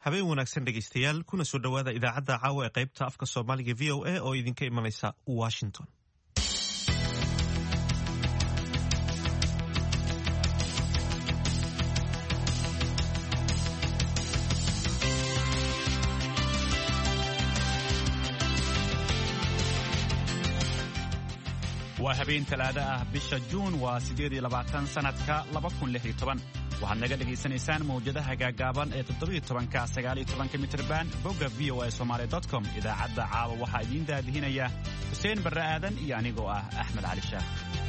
habeen wanaagsan dhegaystayaal kuna soo dhowaada idaacadda caawa ee qaybta afka soomaaliga v o a oo idinka imanaysa washington waa habeen talaado ah bisha juun waa siddeed iyo labaatan sannadka laba kun lix iyo toban waxaad naga dhegaysanaysaan mawjadaha gaagaaban ee toddobiyo tobanka sagaaliyo tobanka mitirban bogga v o a somaali dot com idaacadda caawa waxaa idiin daadihinaya xuseen barre aadan iyo anigoo ah axmed cali shaah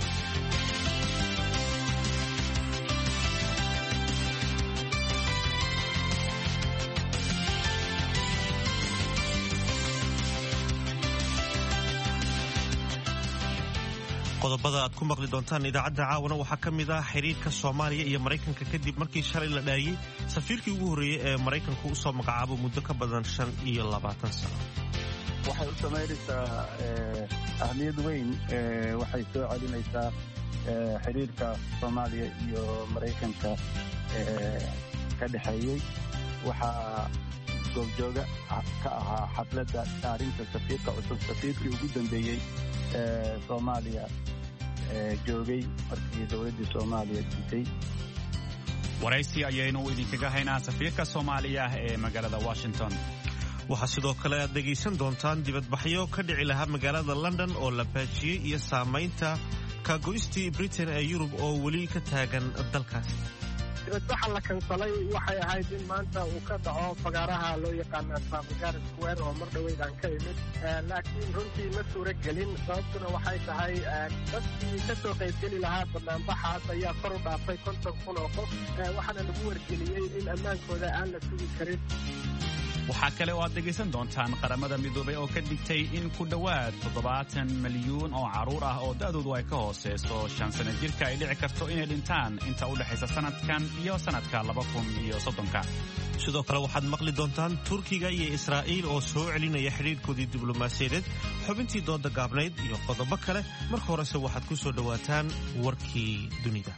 qodobada aad ku maqli doontaan idaacadda caawana waxaa ka mid ah xiriirka soomaaliya iyo maraykanka kadib markii shalay la dhaariyey safiirkii ugu horreeyey ee maraykanku u soo magacaabo muddo ka badan shan iyo labaatan sano waxay u samaynaysaa ahmiyad weyn waxay soo celinaysaa xiriirka soomaaliya iyo maraykanka ka dhexeeyey waxaa goobjooga ka ahaa xafladda dhaarinta safiirka cusub safiirkii ugu dambeeyey soomaaliya joogay markii dowladdii soomaaliya diitay waraysi ayaynu idinkaga haynaa safiirka soomaaliya ee magaalada washington waxaa sidoo kale aad dhegaysan doontaan dibadbaxyo ka dhici lahaa magaalada london oo la baajiyey iyo saamaynta kaagoystii britain ee yurub oo weli ka taagan dalkaasi dibadbaxa la kansalay waxay ahayd in maanta uu ka dhaco fagaaraha loo yaqaana trafalgar square oo mar dhoweyd aan ka imid laakiin runtii ma suuro gelin sababtuna waxay tahay dadkii ka soo qaybgeli lahaa banaanbaxaas ayaa kor u dhaafay konton kun oo qof waxaana lagu wargeliyey in ammaankooda aan la sugi karin waxaa kale oo aad dhegaysan doontaan qaramada midoobay oo ka digtay in ku dhowaad toddobaatan milyuun oo carruur ah oo da'doodu ay ka hooseyso shan sana jirka ay dhici karto inay dhintaan inta u dhexaysa sannadkan iyo sannadka laba kun iyo soddonka sidoo kale waxaad maqli doontaan turkiga iyo israa'iil oo soo celinaya xidhiirkoodii diblomaasiyadeed xubintii dooda gaabnayd iyo qodobo kale marka horese waxaad ku soo dhowaataan warkii dunida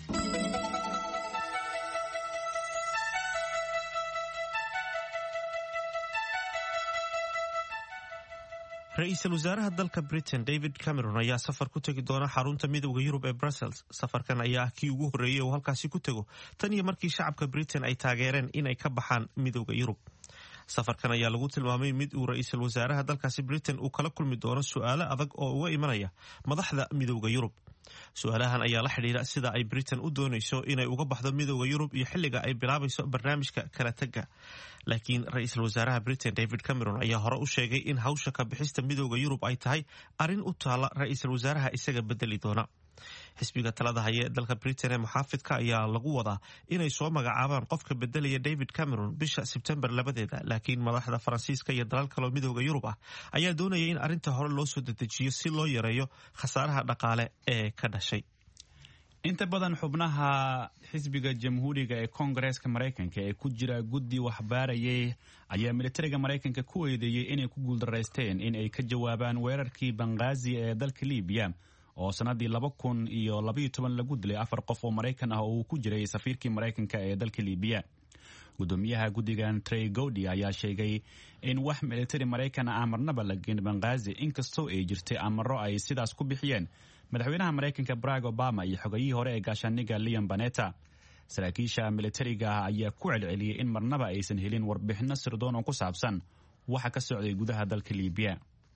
ra-iisul wasaaraha dalka britain david cameron ayaa safar ku tegi doona xarunta midowda yurub ee brussels safarkan ayaa ah kii ugu horreeyey oo halkaasi ku tego tan iyo markii shacabka britain ay taageereen inay ka baxaan midowda yurub safarkan ayaa lagu tilmaamay mid uu ra-iisul wasaaraha dalkaasi britain uu kala kulmi doono su'aalo adag oo uga imanaya madaxda midowda yurub su-aalahan ayaa la xidhiira sida ay britain u doonayso inay uga baxdo midowda yurub iyo xilliga ay bilaabayso barnaamijka kala tega laakiin ra-iisul wasaaraha britain david cameron ayaa hore u sheegay in hawsha ka bixista midowda yurub ay tahay arrin u taala ra-iisul wasaaraha isaga bedeli doona xisbiga talada haya ee dalka britain ee muxaafidka ayaa lagu wadaa inay soo magacaabaan qofka bedelaya david cameron bisha sebtembar labadeeda laakiin madaxda faransiiska iyo dalal kaloo midowda yurub ah ayaa doonaya in arrinta hore loo soo dedejiyo si loo yareeyo khasaaraha dhaqaale ee ka dhashay inta badan xubnaha xisbiga jamhuuriga ee koongareeska maraykanka ee ku jira guddi waxbaarayay ayaa militariga maraykanka ku eedeeyey inay ku guuldaraysteen in ay ka jawaabaan weerarkii banghaazi ee dalka libiya oo sannaddii laba kun iyo labaiyo toban lagu dilay afar qof oo maraykan ah oo uu ku jiray safiirkii maraykanka ee dalka libiya gudoomiyaha guddigan trey gowdi ayaa sheegay in wax militari maraykan ah marnaba la geen banghaazi inkastoo ay jirtay amaro ay sidaas ku bixiyeen madaxweynaha maraykanka barack obama iyo xogayihii hore ee gaashaaniga leon baneta saraakiisha militariga ah ayaa ku celceliyey in marnaba aysan helin warbixinno sirdoon oo ku saabsan waxa ka socday gudaha dalka libiya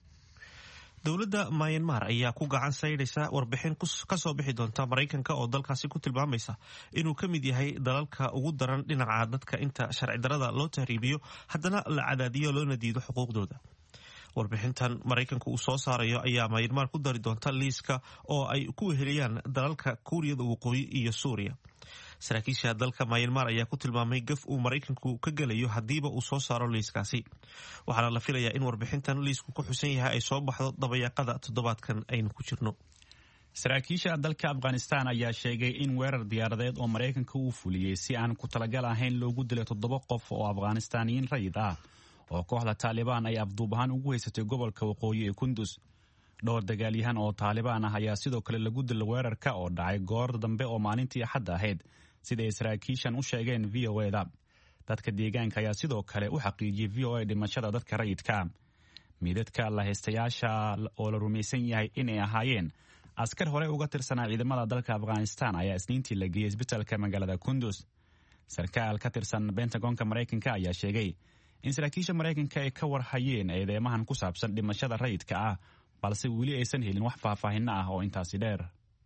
dowladda mayanmar ayaa ku gacan saydhaysa warbixin ka soo bixi doonta maraykanka oo dalkaasi ku tilmaamaysa inuu ka mid yahay dalalka ugu daran dhinaca dadka inta sharci darada loo tahriibiyo haddana la cadaadiyo loona diido xuquuqdooda warbixintan maraykanka uu soo saarayo ayaa mayanmar ku dari doonta liiska oo ay ku weheliyaan dalalka kuuriyada waqooyi iyo suuriya saraakiisha dalka mayanmar ayaa ku tilmaamay gaf uu maraykanku ka gelayo haddiiba uu soo saaro liiskaasi waxaana la filayaa in warbixintan liisku ku xusan yahay ay soo baxdo dabayaaqada toddobaadkan aynu ku jirno saraakiisha dalka afghanistan ayaa sheegay in weerar diyaaradeed oo maraykanka uu fuliyey si aan ku talagal ahayn loogu dilay toddoba qof oo afghanistaniyiin rayid ah oo kooxda taalibaan ay afduub ahaan ugu haysatay gobolka waqooyi ee kundus dhowr dagaalyahan oo taalibaan ah ayaa sidoo kale lagu dila weerarka oo dhacay goor dambe oo maalintii axadda ahayd sida ay saraakiishan u sheegeen v o eda dadka deegaanka ayaa sidoo kale u xaqiijiyey v o a dhimashada dadka rayidka miidadka lahaystayaasha oo la rumaysan yahay inay ahaayeen askar hore uga tirsanaa ciidamada dalka afghanistan ayaa isniintii la geeyey isbitaalka magaalada kundus sarkaal ka tirsan bentagonka maraykanka ayaa sheegay in saraakiisha maraykanka ay ka warhayeen eedeymahan ku saabsan dhimashada rayidka ah balse weli aysan helin wax faahfaahinno ah oo intaasi dheer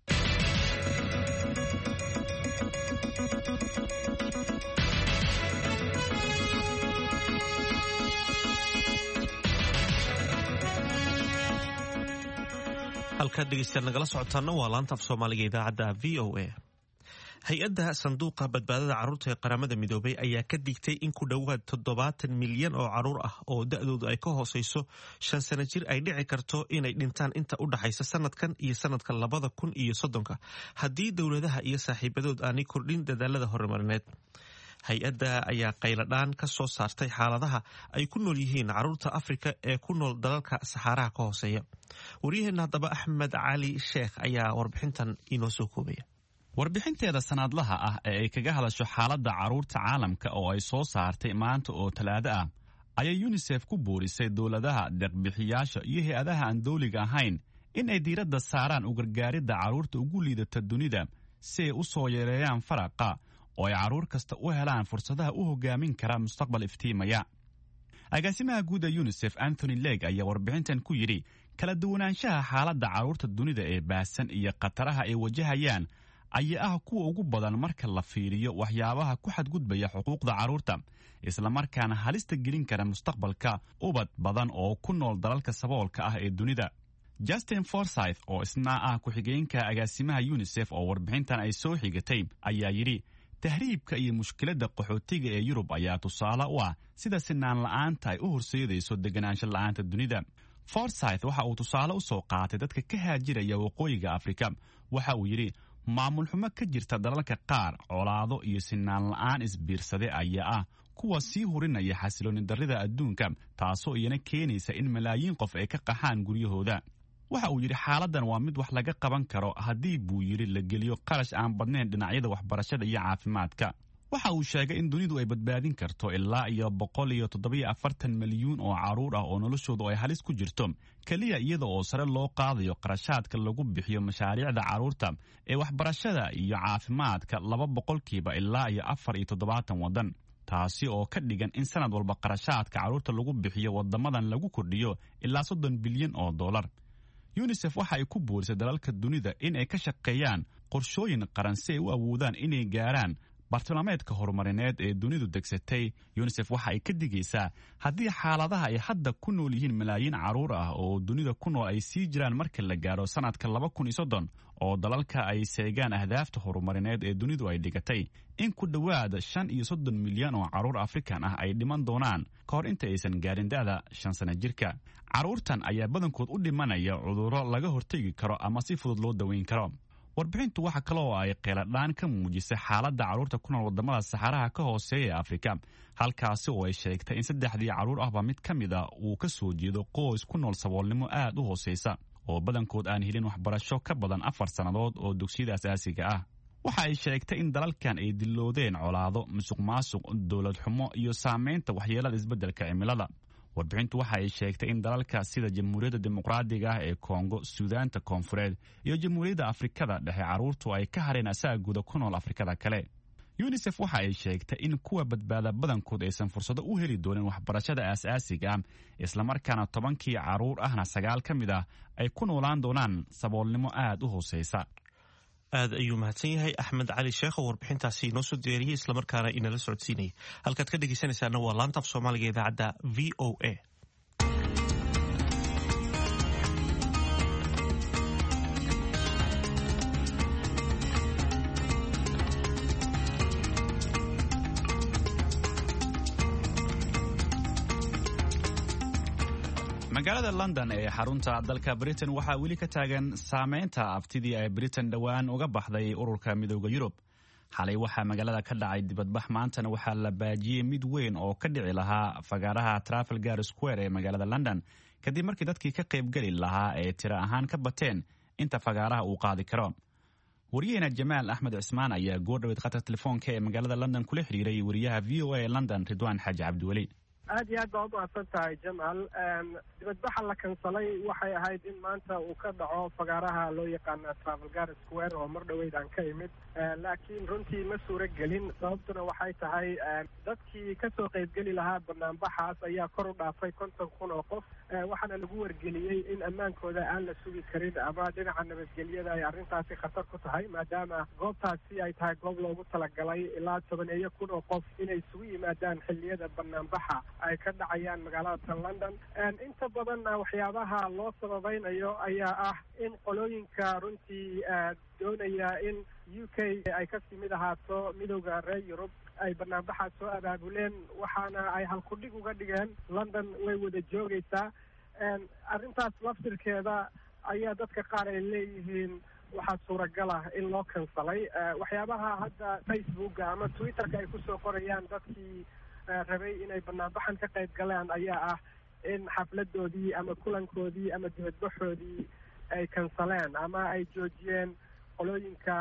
halkaad dhegeystayaal nagala socotaana waa laanta af soomaaliga idaacadda v o a hay-adda sanduuqa badbaadada carruurta ee qaramada midoobay ayaa ka digtay in ku dhowaad toddobaatan milyan oo carruur ah oo da-doodu ay ka hooseyso shan sano jir ay dhici karto inay dhintaan inta u dhaxaysa sanadkan iyo sanadka labada kun iyo soddonka haddii dowladaha iyo saaxiibadood aanay kordhin dadaalada horumarineed hay-adda ayaa qayladhaan ka soo saartay xaaladaha ay ku nool yihiin carruurta afrika ee ku nool dalalka saxaaraha ka hooseeya waryaheena haddaba axmed cali sheekh ayaa warbixintan inoo soo koobaya warbixinteeda sanadlaha ah ee ay kaga hadasho xaaladda carruurta caalamka oo ay soo saartay maanta oo talaado ah ayay yunisef ku boorisay dowladaha deeqbixiyaasha iyo hay-adaha aan dowliga ahayn in ay diiradda saaraan u gargaaridda carruurta ugu liidata dunida si ay u soo yareeyaan faraqa oo ay carruur kasta u helaan fursadaha u hogaamin kara mustaqbal iftiimaya agaasimaha guud ee yunisef anthony leg ayaa warbixintan ku yidhi kala duwanaanshaha xaaladda carruurta dunida ee baahsan iyo khataraha ay wajahayaan ayaa ah kuwa ugu badan marka la fiiriyo waxyaabaha ku xadgudbaya xuquuqda carruurta islamarkaana halista gelin kara mustaqbalka ubad badan oo ku nool dalalka saboolka ah ee dunida justin forsyth oo isna ah ku-xigeenka agaasimaha yunisef oo warbixintan ay soo xigatay ayaa yidhi tahriibka iyo mushkiladda qaxootiga ee yurub ayaa tusaale u ah sida sinaan la'aanta ay u horseedayso deganaansho la'aanta dunida forsyth waxa uu tusaale u soo qaatay dadka ka haajiraya waqooyiga afrika waxa uu yidhi maamul xumo ka jirta dalalka qaar colaado iyo sinaan la'aan isbiirsade ayaa ah kuwa sii hurinaya xasilooni darrida adduunka taasoo iyana keenaysa in malaayiin qof ay ka qaxaan guryahooda waxa uu yidhi xaaladdan waa mid wax laga qaban karo haddii buu yidhi la geliyo qarash aan badnayn dhinacyada waxbarashada iyo caafimaadka waxa uu sheegay in dunidu ay badbaadin karto ilaa iyo boqol iyo toddobiyo afartan milyuun oo carruur ah oo noloshoodu ay halis ku jirto keliya iyada oo sare loo qaadayo qarashaadka lagu bixiyo mashaariicda carruurta ee waxbarashada iyo caafimaadka laba boqolkiiba ilaa iyo afar iyo toddobaatan waddan taasi oo ka dhigan in sanad walba qarashaadka carruurta lagu bixiyo waddamadan lagu kordhiyo ilaa soddon bilyan oo dollar yunisef waxa ay ku boorisay dalalka dunida in ay ka shaqeeyaan qorshooyin qaran si ay u awoodaan inay gaaraan bartilmaameedka horumarineed ee dunidu degsatay yunisef waxa ay ka digaysaa haddii xaaladaha ay hadda ku nool yihiin malaayiin carruur ah oo dunida ku nool ay sii jiraan marka la gaaro sanadka laba kun iyo soddon oo dalalka ay seegaan ahdaafta horumarineed ee dunidu ay dhigatay in ku dhowaad shan iyo soddon milyan oo carruur afrikan ah ay dhiman doonaan ka hor inta aysan gaarin da'da shan sana jirka carruurtan ayaa badankood u dhimanaya cudurro laga hortegi karo ama si fudud loo daweyn karo warbixintu waxa kale oo ay qeeladhaan ka muujisay xaaladda carruurta ku nool waddamada saxaraha ka hooseeya ee afrika halkaasi oo ay sheegtay in saddexdii carruur ahba mid ka mid a uu ka soo jeedo qoys ku nool saboolnimo aad u hooseysa oo badankood aan helin waxbarasho ka badan afar sannadood oo dugsiyada asaasiga ah waxa ay sheegtay in dalalkan ay diloodeen colaado musuq maasuq dowlad xumo iyo saamaynta waxyeelada isbeddelka cimilada warbixintu waxa ay sheegtay in dalalka sida jamhuuriyadda dimuqraadiga ah ee kongo suudaanta koonfureed iyo jamhuuriyadda afrikada dhexe carruurtu ay ka hareen asaagooda ku nool afrikada kale yunisef waxa ay sheegtay in kuwa badbaada badankood aysan fursado u heli doonin waxbarashada aasaasiga ah islamarkaana tobankii carruur ahna sagaal ka mid ah ay ku noolaan doonaan saboolnimo aad u hooseysa aad ayuu mahadsan yahay axmed cali sheekh oo warbixintaasi inoo soo diyaariyey islamarkaana inala socodsiinayay halkaad ka dhegeysanaysaana waa laanta af soomaaliga idaacadda v o a magaalada london ee xarunta dalka britain waxaa weli ka taagan saameynta aftidii ay britain dhowaan uga baxday ururka midooda yurub xalay waxaa magaalada ka dhacay dibadbax maantana waxaa la baajiyey mid weyn oo ka dhici lahaa fagaaraha trafalgar square ee magaalada london kadib markii dadkii ka qaybgeli lahaa ee tiro ahaan ka bateen inta fagaaraha uu qaadi karo waryaheena jamaal axmed cismaan ayaa goordhaweyd qatar telefoonka ee magaalada london kula xiriiray wariyaha v o a ee london ridwaan xaaji cabdiweli aad iyo aad baa umahadsan tahay jamal dibadbaxa la kansalay waxay ahayd in maanta uu ka dhaco fagaaraha loo yaqaana travelgar square oo mar dhaweyd aan ka imid laakiin runtii ma suuro gelin sababtuna waxay tahay dadkii kasoo qaybgeli lahaa banaanbaxaas ayaa kor u dhaafay konton kun oo qof waxaana lagu wargeliyey in ammaankooda aan la sugi karin ama dhinaca nabadgelyada ay arrintaasi khatar ku tahay maadaama goobtaasi ay tahay goob loogu talagalay ilaa tobaneeyo kun oo qof inay isugu yimaadaan xilliyada banaanbaxa ay ka dhacayaan magaalada tan london inta badanna waxyaabaha loo sababaynayo ayaa ah in qolooyinka runtii doonaya in u k ay kasii mid ahaato midowda reer yurub ay banaanbaxaas soo abaabuleen waxaana ay halkudhig uga dhigeen london way wada joogaysaa arrintaas laftirkeeda ayaa dadka qaar ay leeyihiin waxaa suuragal ah in loo kansalay waxyaabaha hadda facebooka ama twitterka ay kusoo qorayaan dadkii rabay inay banaanbaxan ka qayb galaan ayaa ah in xafladoodii ama kulankoodii ama dibadbaxoodii ay kansaleen ama ay joojiyeen qolooyinka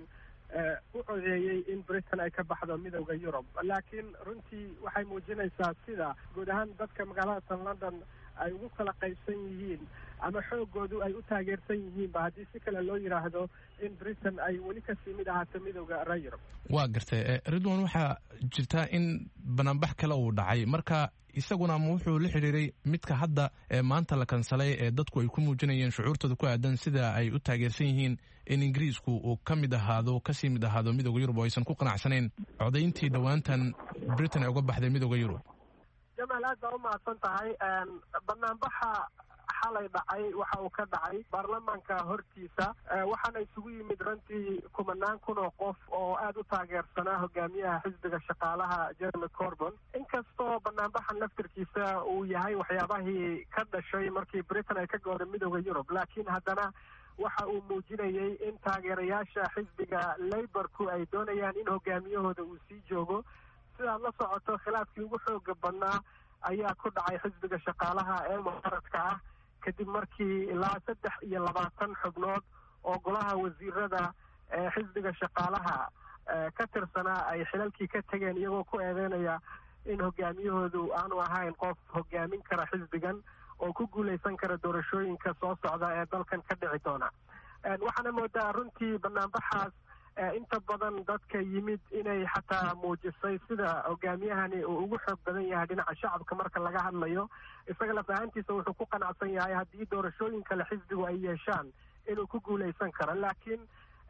u codeeyey in britain ay ka baxdo midowda yurub laakiin runtii waxay muujinaysaa sida guud ahaan dadka magaalada tan london ay ugu kala qaybsan yihiin ama xoogoodu ay u taageersan yihiinba haddii si kale loo yidhaahdo in britain ay weli kasii mid ahaato midowda reer yurub waa gartay ridwan waxaa jirtaa in banaanbax kale uu dhacay marka isaguna ama wuxuu la xidhiiray midka hadda ee maanta la kansalay ee dadku ay ku muujinayeen shucuurtooda ku aadan sida ay u taageersan yihiin in ingiriisku uu ka mid ahaado kasii mid ahaado midowda yurub oo aysan ku qanacsanayn codayntii dhowaantan britain ay uga baxday midowda yurub jamaal aad baa umahadsan tahay banaanbaxa xalay dhacay waxa uu ka dhacay baarlamaanka hortiisa waxaana isugu yimid runtii kumanaan kun oo qof oo aada u taageersanaa hogaamiyaha xisbiga shaqaalaha jeremy corbon inkastoo banaanbaxan laftirkiisa uu yahay waxyaabahii ka dhashay markii britain ay ka gooda midowda yurub laakiin haddana waxa uu muujinayay in taageerayaasha xisbiga laborku ay doonayaan in hogaamiyahooda uu sii joogo sidaad la socoto khilaafkii ugu xooga badnaa ayaa ku dhacay xisbiga shaqaalaha ee mucaaradka ah kadib markii ilaa saddex iyo labaatan xubnood oo golaha wasiirada ee xisbiga shaqaalaha ka tirsanaa ay xilalkii ka tegeen iyagoo ku eedeynaya in hogaamiyahoodu aanu ahayn qof hogaamin kara xisbigan oo ku guuleysan kara doorashooyinka soo socda ee dalkan ka dhici doona waxaana moodaa runtii banaanbaxaas inta badan dadka yimid inay xataa muujisay sida hogaamiyahani uu ugu xoog badan yahay dhinaca shacabka marka laga hadlayo isaga laf ahaantiisa wuxuu ku qanacsan yahay haddii doorashooyin kale xisbigu ay yeeshaan inuu ku guuleysan karo laakiin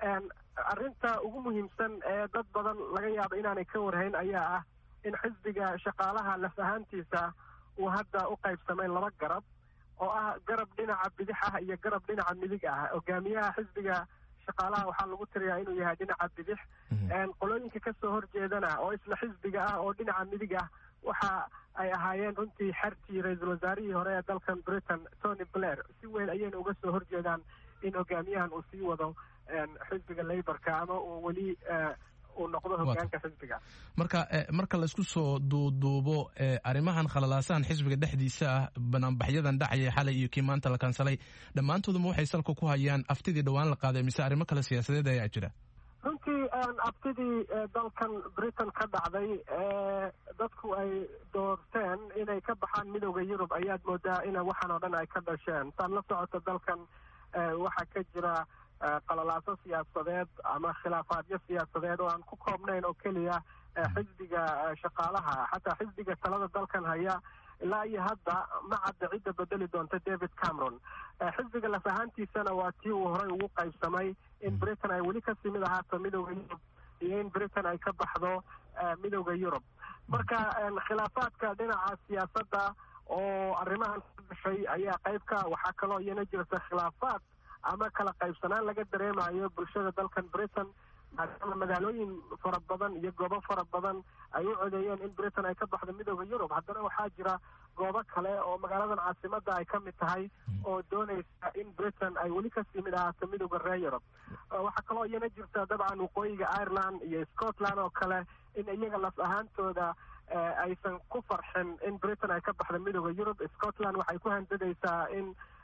arrinta ugu muhiimsan ee dad badan laga yaabo inaanay ka warhayn ayaa ah in xisbiga shaqaalaha laf ahaantiisa uu hadda u qaybsamay laba garab oo ah garab dhinaca bidix ah iyo garab dhinaca midig ah hogaamiyaha xisbiga shaqaalaha waxaa lagu tiriyaa inuu yahay dhinaca bidix qolooyinka kasoo horjeedana oo isla xisbiga ah oo dhinaca midig ah waxa ay ahaayeen runtii xertii ra-iisul wasaarihii hore ee dalkan britain tony blair si weyn ayayna uga soo horjeedaan in hogaamiyahan uu sii wado xisbiga laborka ama uu weli uu noqdo hogaanka xisbiga marka marka laysku soo duuduubo arrimahan khalalaasahan xisbiga dhexdiisa ah banaanbaxyadan dhacaya xalay iyo kii maanta la kansalay dhammaantooduma waxay salka ku hayaan aftidii dhowaan la qaaday mise arrimo kale siyaasadeed ayaa jira runtii abtidii dalkan britain ka dhacday ee dadku ay doorteen inay ka baxaan midowda yurub ayaad moodaa in waxaan oo dhan ay ka dhasheen saad la socoto dalkan waxaa ka jira qalalaaso siyaasadeed ama khilaafaadyo siyaasadeed oo aan ku koobnayn oo keliya xisbiga shaqaalaha xataa xisbiga talada dalkan haya ilaa iyo hadda ma cadda cidda bedeli doonta david cameron xisbiga laf ahaantiisana waa tii uu horey ugu qaybsamay in britain ay weli kasii mid ahaato midowda yurub iyo in britain ay ka baxdo midowda yurub marka khilaafaadka dhinaca siyaasadda oo arrimahan ka dhashay ayaa qayb ka waxaa kaloo iyana jirta khilaafaad ama kala qaybsanaan laga dareemayo bulshada dalkan britain maadaama magaalooyin fara badan iyo goobo fara badan ay u codeeyeen in britain ay ka baxdo midowda yurub haddana waxaa jira goobo kale oo magaaladan caasimadda ay ka mid tahay oo doonaysa in britain ay weli kasii mid ahaato midowda reer yurub waxaa kaloo iyana jirta dabcan waqooyiga ireland iyo scotland oo kale in iyaga laf ahaantooda aysan ku farxin in britain ay ka baxdo midowda yurub scotland waxay ku handadaysaa in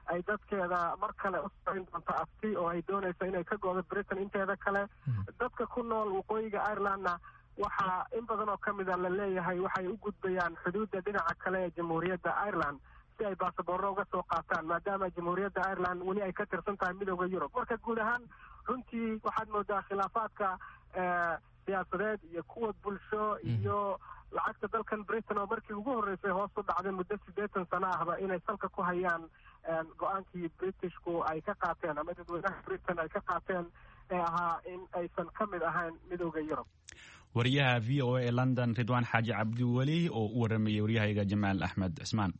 ay dadkeeda mar kale u samayn doonto afti oo ay doonayso inay ka goodo britain inteeda kale dadka ku nool waqooyiga irelandna waxaa in badan oo ka mida la leeyahay waxay u gudbayaan xuduudda dhinaca kale ee jamhuuriyadda ireland si ay baasaboorro uga soo qaataan maadaama jamhuuriyadda ireland weli ay ka tirsan tahay midooda yurub marka guud ahaan runtii waxaad moodaa khilaafaadka siyaasadeed iyo kuwa bulsho iyo lacagta dalkan britain oo markii ugu horreysay hoos u dhacday muddo siddeetan sano ahba inay salka ku hayaan go-aankii britishku ay ka qaateen ama dadweynaha britain ay ka qaateen ee ahaa in aysan ka mid ahayn midooda yurub wariyaha v o a ee london ridwaan xaaji cabdiweli oo u waramayay waryahayga jamaal axmed cismaan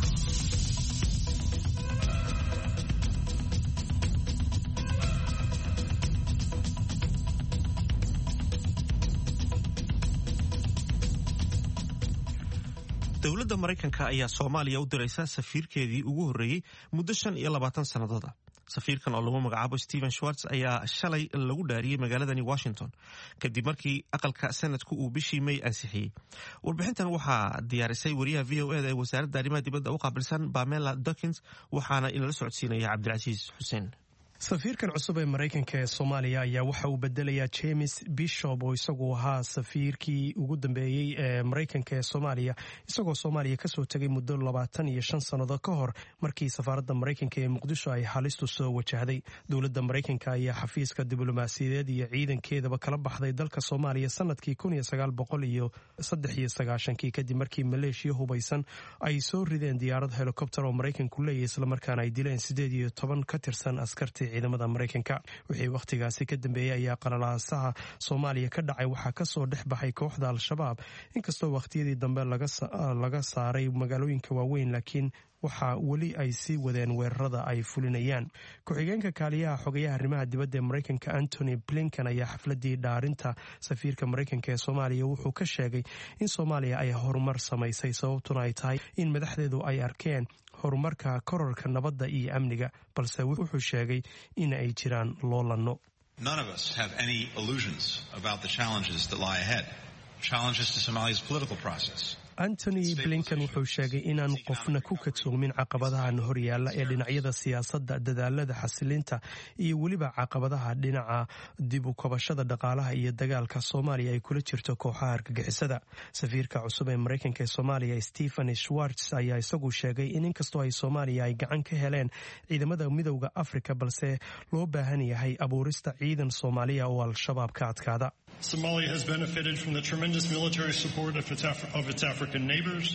dowladda maraykanka ayaa soomaaliya u diraysa safiirkeedii ugu horreeyey muddo shan iyo labaatan sannadood ah safiirkan oo lagu magacaabo stephen schwartz ayaa shalay lagu dhaariyey magaaladani washington kadib markii aqalka sanadku uu bishii may ansixiyey warbixintan waxaa diyaarisay wariyaha v o eda ee wasaaradda arrimaha dibadda u qaabilsan bamela dokins waxaana inala socodsiinaya cabdilcasiis xuseen safiirkan cusub ee maraykanka ee soomaaliya ayaa waxa uu bedelayaa james bishop oo isagu ahaa safiirkii ugu dambeeyey ee maraykanka ee soomaaliya isagoo soomaaliya kasoo tegay muddo labaatan iyo shan sannadood ka hor markii safaaradda maraykanka ee muqdisho ay halistu soo wajahday dowladda maraykanka ayaa xafiiska diblomaasiyadeed iyo ciidankeedaba kala baxday dalka soomaaliya sanadkii kun iyo sagaal boqol iyo saddex iyo sagaashankii kadib markii maleeshiya hubaysan ay soo rideen diyaarad helikobter oo maraykanku leeyahy islamarkaana ay dileen siddeed iyo toban ka tirsan askartii ciidamada maraykanka wixii wakhtigaasi ka dambeeyey ayaa qalalaasaha soomaaliya ka dhacay waxaa kasoo dhex baxay kooxda al-shabaab inkastoo wakhtiyadii dambe laga saaray magaalooyinka waaweyn laakiin waxaa weli ay sii wadeen weerarada ay fulinayaan ku-xigeenka kaaliyaha xogayaha arrimaha dibadda ee maraykanka antony blinkan ayaa xafladii dhaarinta safiirka maraykanka ee soomaaliya wuxuu ka sheegay in soomaaliya ay horumar samaysay sababtuna ay tahay in madaxdeedu ay arkeen horumarka kororka nabadda iyo amniga balse wuxuu sheegay in ay jiraan loolanno antony blinkan wuxuu sheegay inaan qofna ku kadsoomin caqabadahan horyaalla ee dhinacyada siyaasadda dadaalada xasilinta iyo weliba caqabadaha dhinaca dib u kabashada dhaqaalaha iyo dagaalka soomaaliya ay kula jirto kooxaha argagixisada safiirka cusub ee maraykanka ee soomaaliya stephen schwartz ayaa isagu sheegay in inkastoo ay soomaaliya ay gacan ka heleen ciidamada midowda afrika balse loo baahan yahay abuurista ciidan soomaaliya oo al-shabaab ka adkaada Somalia has benefited from the tremendous military support of its, Af- of its African neighbors.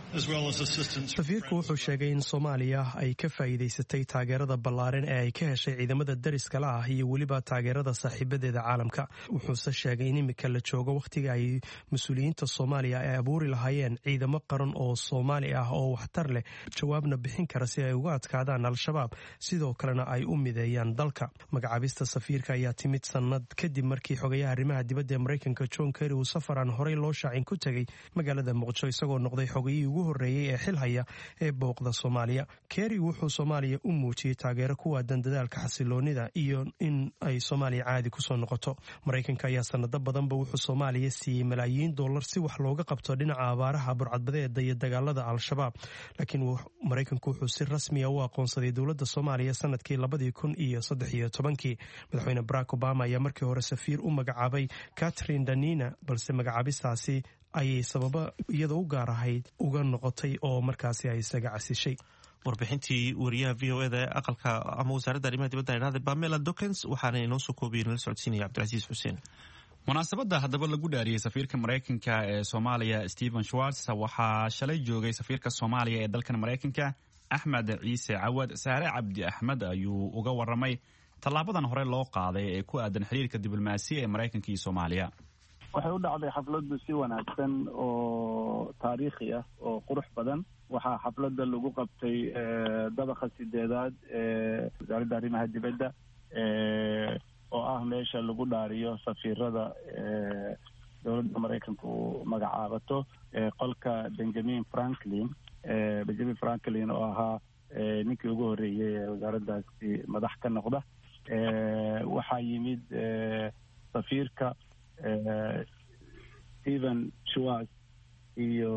safiirku wuxuu sheegay in soomaaliya ay ka faa'iidaysatay taageerada ballaaran ee ay ka heshay ciidamada dariskala ah iyo weliba taageerada saaxiibadeeda caalamka wuxuuse sheegay in imika la joogo wakhtiga ay mas-uuliyiinta soomaaliya ay abuuri lahaayeen ciidamo qaran oo soomaali ah oo waxtar leh jawaabna bixin kara si ay uga adkaadaan al-shabaab sidoo kalena ay u mideeyaan dalka magacaabista safiirka ayaa timid sannad kadib markii xogayaha arrimaha dibadda ee maraykanka john kerry uu safar aan horey loo shaacin ku tegey magaalada muqdisho isagoo noqday xogayihii ugu horreeyey ee xilhaya ee booqda soomaaliya kerry wuxuu soomaaliya u muujiyey taageero ku waadan dadaalka xasiloonida iyo in ay soomaaliya caadi kusoo noqoto maraykanka ayaa sanado badanba wuxuu soomaaliya siiyey malaayiin dollar si wax looga qabto dhinaca abaaraha burcadbadeeda iyo dagaalada al-shabaab laakiin maraykanku wuxuu si rasmiya u aqoonsaday dowladda soomaaliya sanadkii labadii kun iyo saddex iyo tobankii madaxweyne barack obama ayaa markii hore safiir u magacaabay catherine danina balse magacaabistaasi ayay sababo iyada u gaar ahayd uga noqotay oo markaasi ay isaga casishay warbixintii wariyaha v o eda ee aqalka ama wasaaradda arrimaha dibadda idhahday bamela dokens waxaana inoo soo koobiyey nala socodsiinaya cabdilcasiis xuseen munaasabadda haddaba lagu dhaariyey safiirka maraykanka ee soomaaliya stephen schwartz waxaa shalay joogay safiirka soomaaliya ee dalkan maraykanka axmed ciise cawad saare cabdi axmed ayuu uga waramay tallaabadan hore loo qaaday ee ku aadan xiriirka diblomaasiya ee maraykanka iyo soomaaliya waxay u dhacday xafladdu si wanaagsan oo taariikhi ah oo qurux badan waxaa xafladda lagu qabtay dabaqa sideedaad ee wasaaradda arrimaha dibadda oo ah meesha lagu dhaariyo safiirada dowladda maraykanka uu magacaabato qolka benjamin franklin benjamin franklin oo ahaa ninkii ugu horreeyey ee wasaaraddaasi madax ka noqda waxaa yimid safiirka stephen schwartz iyo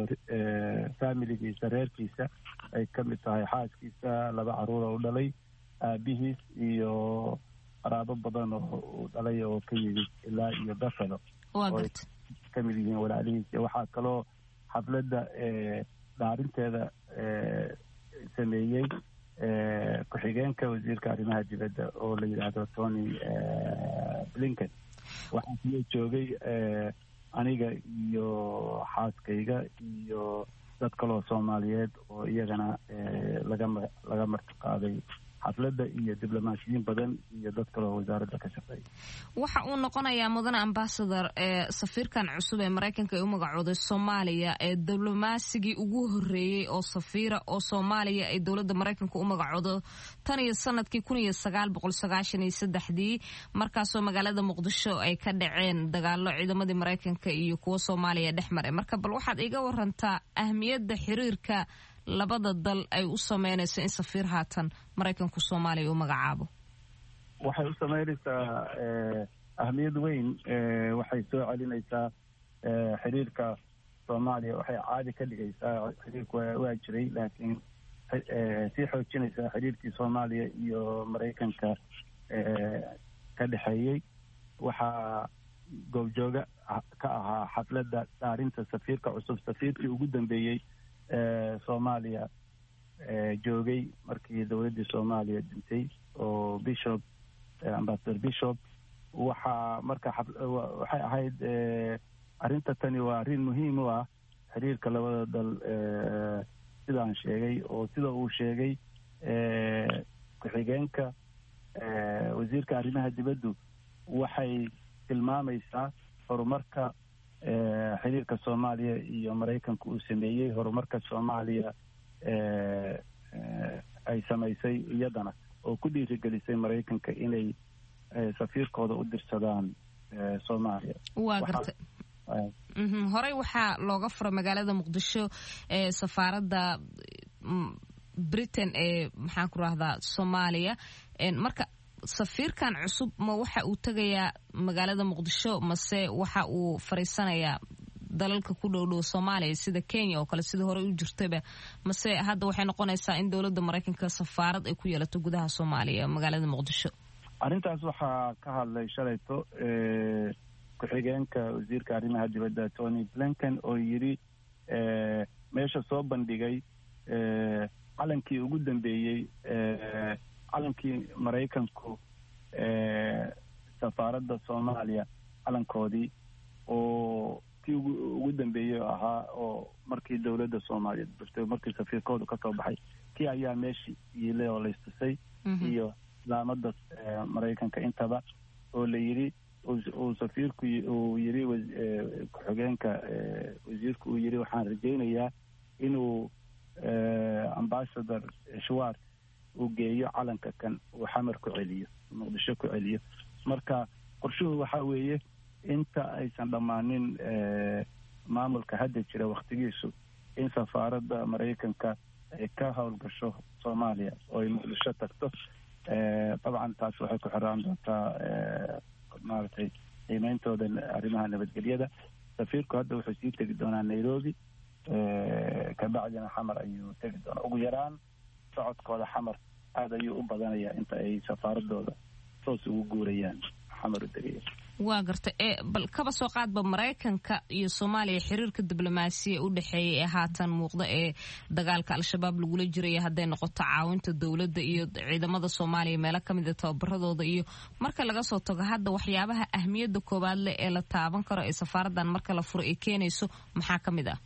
familigiisa reerkiisa ay ka mid tahay xaaskiisa laba caruura u dhalay aabihiis iyo qaraabo badan oo uu dhalay oo ka yimid ilaa iyo buffalo oo ay ka mid yihiin walaalihiis waxaa kaloo xafladda dhaarinteeda sameeyey ku-xigeenka wasiirka arrimaha dibadda oo la yidhaahdo tony blinken waxaa kaloo joogay aniga iyo xaaskayga iyo dad kaloo soomaaliyeed oo iyagana lagama laga martiqaaday xafladda iyo diblomaasiyiin badan iyo dad kaloo wasaaradda ka shaqeeya waxa uu noqonayaa mudane ambasador ee safiirkan cusub ee maraykanka ee u magacooday soomaaliya ee diblomasigii ugu horeeyey oo safiira oo soomaaliya ay dowladda maraykanka u magacoodo tan iyo sanadkii kun iyo sagaal boqol sagaashan iyo saddexdii markaasoo magaalada muqdisho ay ka dhaceen dagaalo ciidamadii maraykanka iyo kuwa soomaaliya dhex maray marka bal waxaad iga warantaa ahmiyadda xiriirka labada dal ay u sameynayso in safiir haatan maraykanku soomaaliya u magacaabo waxay u sameynaysaa ahmiyad weyn waxay soo celinaysaa xiriirka soomaaliya waxay caadi ka dhigaysaa xiriirku waa jiray laakiin sii xoojinaysaa xiriirkii soomaaliya iyo maraykanka ka dhexeeyey waxaa goobjooga ka ahaa xafladda dhaarinta safiirka cusub safiirkii ugu dambeeyey soomaaliya joogay markii dowladdii soomaaliya dhintay oo bishop ambasador bishop waxaa marka waxay ahayd arrinta tani waa arrin muhiim u ah xiriirka labada dal sidaan sheegay oo sida uu sheegay ku-xigeenka wasiirka arrimaha dibaddu waxay tilmaamaysaa horumarka xiriirka soomaaliya iyo maraykanka uu sameeyey horumarka soomaaliya ay samaysay iyadana oo ku dhiirigelisay maraykanka inay safiirkooda u dirsadaan soomaaliya waa garta horey waxaa looga furay magaalada muqdisho ee safaaradda britain ee maxaan ku rahdaa soomaaliya marka safiirkan cusub ma waxa uu tegayaa magaalada muqdisho mase waxa uu fariisanayaa dalalka ku dhow dhow soomaaliya sida kenya oo kale sida horey u jirtaba mase hadda waxay noqonaysaa in dowladda maraykanka safaarad ay ku yeelato gudaha soomaaliya magaalada muqdisho arrintaas waxaa ka hadlay shalayto ku-xigeenka wasiirka arrimaha dibadda tony blinken oo yidhi meesha soo bandhigay calankii ugu dambeeyey calankii maraykanku safaaradda soomaaliya calankoodii oo kii ugu dambeeyey oo ahaa oo markii dowladda soomaaliya durtay markii safiirkoodu ka soo baxay kii ayaa meeshii yiilay oo laystusay iyo islaamada maraykanka intaba oo la yidhi uu safiirku uu yidhi ku-xigeenka wasiirku uu yidhi waxaan rajaynayaa inuu ambasador shwart uu geeyo calanka kan uu xamar ku celiyo muqdisho ku celiyo marka qorshuhu waxaa weeye inta aysan dhammaanin maamulka hadda jira wakhtigiisu in safaaradda maraykanka ay ka howlgasho soomaaliya oo ay muqdisho tagto dabcan taas waxay ku xiraan doontaa maaragtay qiimeyntooda arrimaha nabadgelyada safiirku hadda wuxuu sii tegi doonaa nairobi kabacdina xamar ayuu tegi doonaa ugu yaraan socodkooda xamar aada ayuu u badanayaa inta ay safaaradooda toos ugu guurayaan xamar u degaya waa garta ee bal kaba soo qaadba maraykanka iyo soomaaliya xiriirka diblomaasiya u dhexeeya ee haatan muuqda ee dagaalka al-shabaab lagula jiraya hadday noqoto caawinta dowladda iyo ciidamada soomaaliya meelo ka mid a tababaradooda iyo marka laga soo tago hadda waxyaabaha ahmiyadda koowaad leh ee la taaban karo ee safaaraddan marka la furo ay keenayso maxaa ka mid ah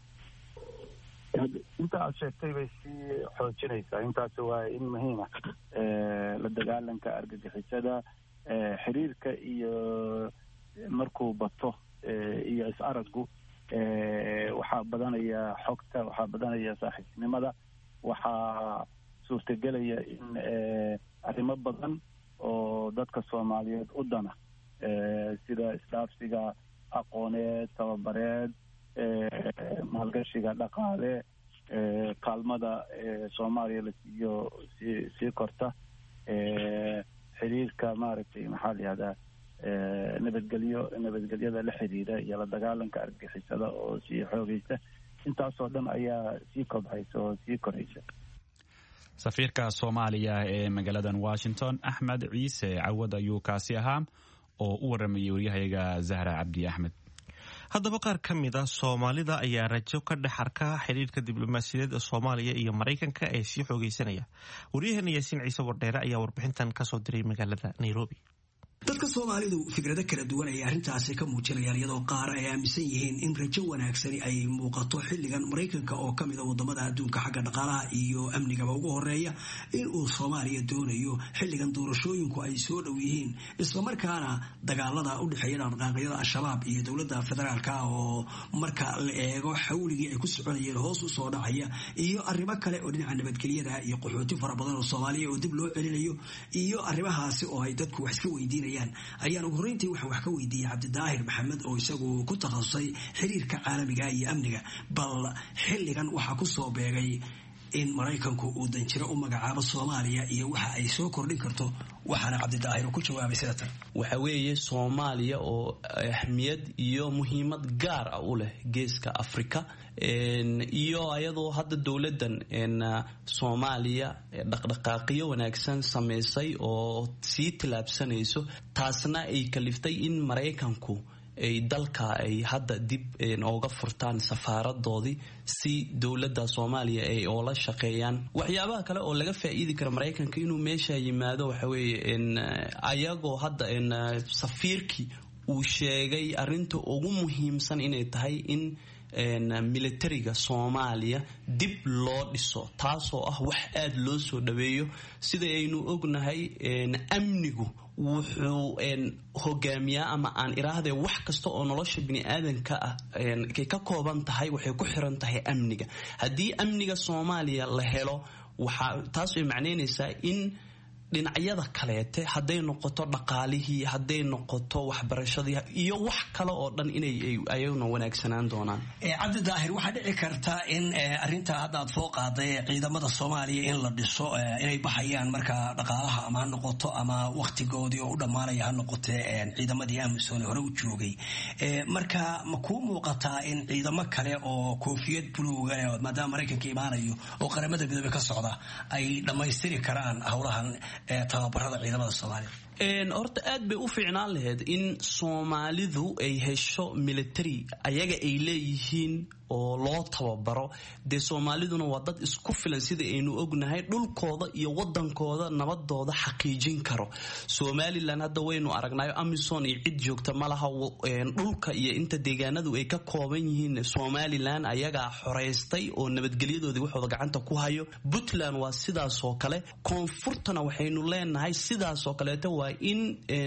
inta aad sheegtay bay sii xoojinaysaa intaasi waa in muhiima la dagaalanka argagixisada xiriirka iyo markuu bato iyo is-araggu waxaa badanaya xogta waxaa badanaya saaxiibtinimada waxaa suurtagelaya in arrimo badan oo dadka soomaaliyeed u dana sida isdhaafsiga aqooneed tababareed maalgashiga dhaqaale kaalmada soomaaliya la siiyo sii sii korta xiriirka maaragtay maxaa la yihahdaa nabadgelyo nabadgelyada la xiriira iyo la dagaalanka argixisada oo sii xoogeysa intaasoo dhan ayaa sii kobcaysa oo sii koraysa safiirka soomaaliya ee magaaladan washington axmed ciise cawad ayuu kaasi ahaa oo u waramayay waryahayaga zahra cabdi axmed haddaba qaar ka mid a soomaalida ayaa rajo ka dhex arka xidhiirka diblomaasiyadeed ee soomaaliya iyo maraykanka ee sii xoogeysanaya waryaheena yaasiin ciise wardheere ayaa warbixintan kasoo diray magaalada nairobi dadka soomaalidu fikrado kala duwan ayay arrintaasi ka muujinayaan iyadoo qaar ay aaminsan yihiin in rajo wanaagsani ay muuqato xilligan maraykanka oo ka mid a wadamada adduunka xagga dhaqaalaha iyo amnigaba ugu horeeya in uu soomaaliya doonayo xilligan doorashooyinku ay soo dhow yihiin islamarkaana dagaalada u dhexeeya dhaqdhaqaaqyada al-shabaab iyo dowladda federaalka oo marka la eego xawligii ay ku soconayeen hoos u soo dhacaya iyo arrimo kale oo dhinaca nabadgelyada iyo qaxooti fara badan oo soomaaliya oo dib loo celinayo iyo arrimahaasi oo ay dadku wax iska weydiinayaan ayaan ugu horreyntii waxaan wax ka weydiiyey cabdidaahir maxamed oo isagu ku takhasusay xiriirka caalamiga iyo amniga bal xilligan waxaa ku soo beegay in maraykanku uu danjiro u magacaabo soomaaliya iyo waxa ay soo kordhin karto waxaana cabdidaahir ku jawaabay sida tan waxa weeye soomaaliya oo ahmiyad iyo muhiimad gaar ah u leh geeska afrika iyo ayadoo hadda dowladdan soomaaliya dhaqdhaqaaqyo wanaagsan samaysay oo sii tillaabsanayso taasna ay kaliftay in maraykanku ay dalka ay hadda dib ooga furtaan safaaradoodii si dowladda soomaaliya ay oola shaqeeyaan waxyaabaha kale oo laga faa'iidi kara maraykanka inuu meesha yimaado waxa weeye ayagoo hadda safiirkii uu sheegay arrinta ugu muhiimsan inay tahay in militariga soomaaliya dib loo dhiso taasoo ah wax aada loo soo dhaweeyo sida aynu ognahay amnigu wuxuu hogaamiyaa ama aan iraahde wax kasta oo nolosha biniaadanka ah kay ka kooban tahay waxay ku xiran tahay amniga haddii amniga soomaaliya la helo waxaa taas ay macneynaysaa in dhinacyada kaleete hadday noqoto dhaqaalihii hadday noqoto waxbarashadii iyo wax kale oo dhan inay ayaguna wanaagsanaan doonaan cabdi daahir waxaa dhici karta in arintaa hadda aad soo qaaday ciidamada soomaaliya in la dhiso inay baxayaan marka dhaqaalaha ama ha noqoto ama waktigoodii oo u dhammaanaya ha noqote ciidamadii amisom hore u joogay marka ma kuu muuqataa in ciidamo kale oo koofiyad buluuga maadaama maraykanka imaanayo oo qaramada midoobe ka socda ay dhammaystiri karaan howlahan tababarada ciidamada soomaaliya horta aad bay u fiicnaan lahayd in soomaalidu ay hesho military ayaga ay leeyihiin oo loo tababaro dee soomaaliduna waa dad isku filan sida aynu ognahay dhulkooda iyo wadankooda nabadooda xaqiijin karo somalilan hadda waynu aragnayo amison iyo cid joogta malaha dhulka iyo inta deegaanadu ay ka kooban yihiin somalilan ayagaa xoreystay oo nabadgelyadoodii waxooda gacanta ku hayo puntland waa sidaasoo kale koonfurtana waxaynu leenahay sidaasoo kaleeto waa in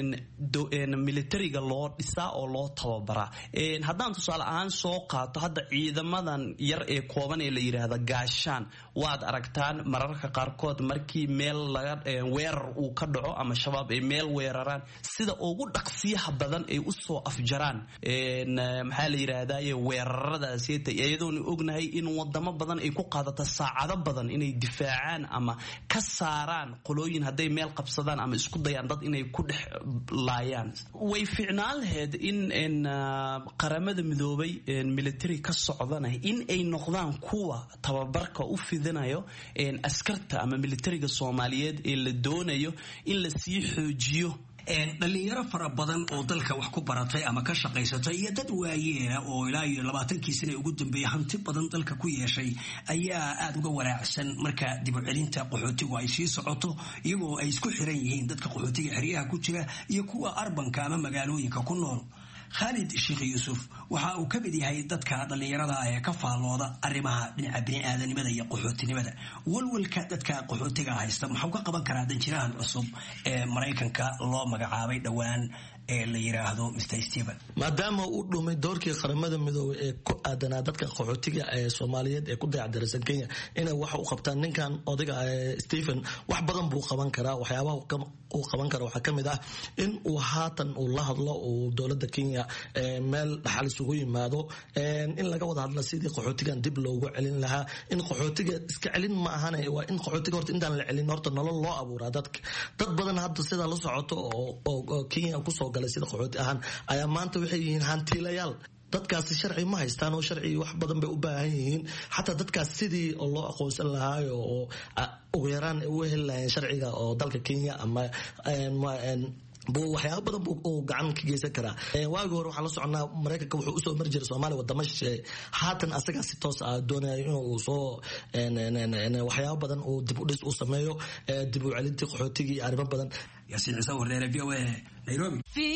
militariga loo dhisaa oo loo tababaraa haddaan tusaale ahaan soo qaato hadda ciidamadan yar ee kooban ee la yidhaahda gaashaan waad aragtaan mararka qaarkood markii meel laga weerar uu ka dhaco ama shabaab ay meel weeraraan sida ugu dhaqsiyaha badan ay usoo afjaraan maxaa la yidhaahdaye weeraradaas iyadoona ognahay in wadamo badan ay ku qaadata saacado badan inay difaacaan ama ka saaraan qolooyin hadday meel qabsadaan ama isku dayaan dad inay ku dhex laayaan way fiicnaan lahayd in qaramada midoobay military ka socdana in ay noqdaan kuwa tababarka u fidinayo askarta ama militariga soomaaliyeed ee la doonayo in la sii xoojiyo dhalinyaro fara badan oo dalka wax ku baratay ama ka shaqaysatay iyo dad waayeela oo ilaa iyo labaatankii sana ugu dambeeyay hanti badan dalka ku yeeshay ayaa aada uga waraacsan marka dibucelinta qaxootigu ay sii socoto iyagoo ay isku xiran yihiin dadka qaxootiga xeryaha ku jira iyo kuwa arbanka ama magaalooyinka ku nool khaalid sheekh yuusuf waxa uu ka mid yahay dadka dhallinyarada ee ka faallooda arrimaha dhinaca bini'aadanimada iyo qaxootinimada walwalka dadka qaxootiga haysta muxuu ka qaban karaa danjirahan cusub ee maraykanka loo magacaabay dhowaan ee la yiraahdo mr stephen maadaama uu dhumay doorkii qaramada midoobey ee ku aadanaa dadka qaxootiga ee soomaaliyeed ee ku dayacdaraysan kenya inay wax u qabtaan ninkan odayga stephen wax badan buu qaban karaa waxyaabaha uu qaban kara waxaa ka mid ah in uu haatan uu la hadlo uu dowladda kenya meel dhaxal isugu yimaado in laga wada hadla sidii qaxootigan dib loogu celin lahaa in qaxootiga iska celin ma ahane waa in qaxootiga horta intaan la celin horta nolol loo abuuraa dadka dad badan hadda sidaa la socoto oo kenya kusoo galay sida qaxooti ahaan ayaa maanta waxay yihiin hantiilayaal dadkaasi sharci ma haystaan oo sharci wax badan bay u baahan yihiin xataa dadkaas sidii loo aqoonsan lahaayo oo ugu yaraan u heli lahayeen sharciga oo dalka kenya ama waxyaaba badan uu gacan ka geysan karaa waagii hore waxaan la soconaa maraykanka wuxuu usoo mari jiray soomaaliya wadamo shisheeye haatan asagaa si toos ah doonaya inuu soo waxyaaba badan uu dib u dhis u sameeyo dib u celintii qaxootigii iyo arrimo badan yaasiin ciise warneere v o a nairobi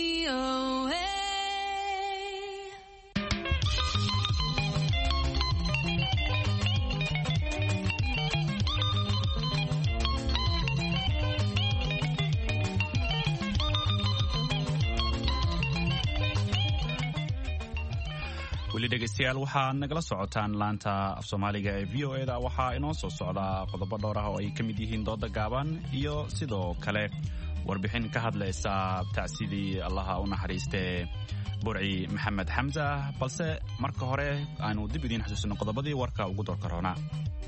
weli dhegaystayaal waxaad nagala socotaan laanta af soomaaliga ee v o e da waxaa inoo soo socda qodobo dhowr ah oo ay ka mid yihiin dooda gaaban iyo sidoo kale warbixin ka hadlaysa tacsidii allaha u naxariistee burci maxamed xamsa balse marka hore aanu dib idiin xasuusino qodobadii warka ugu doorka roonaa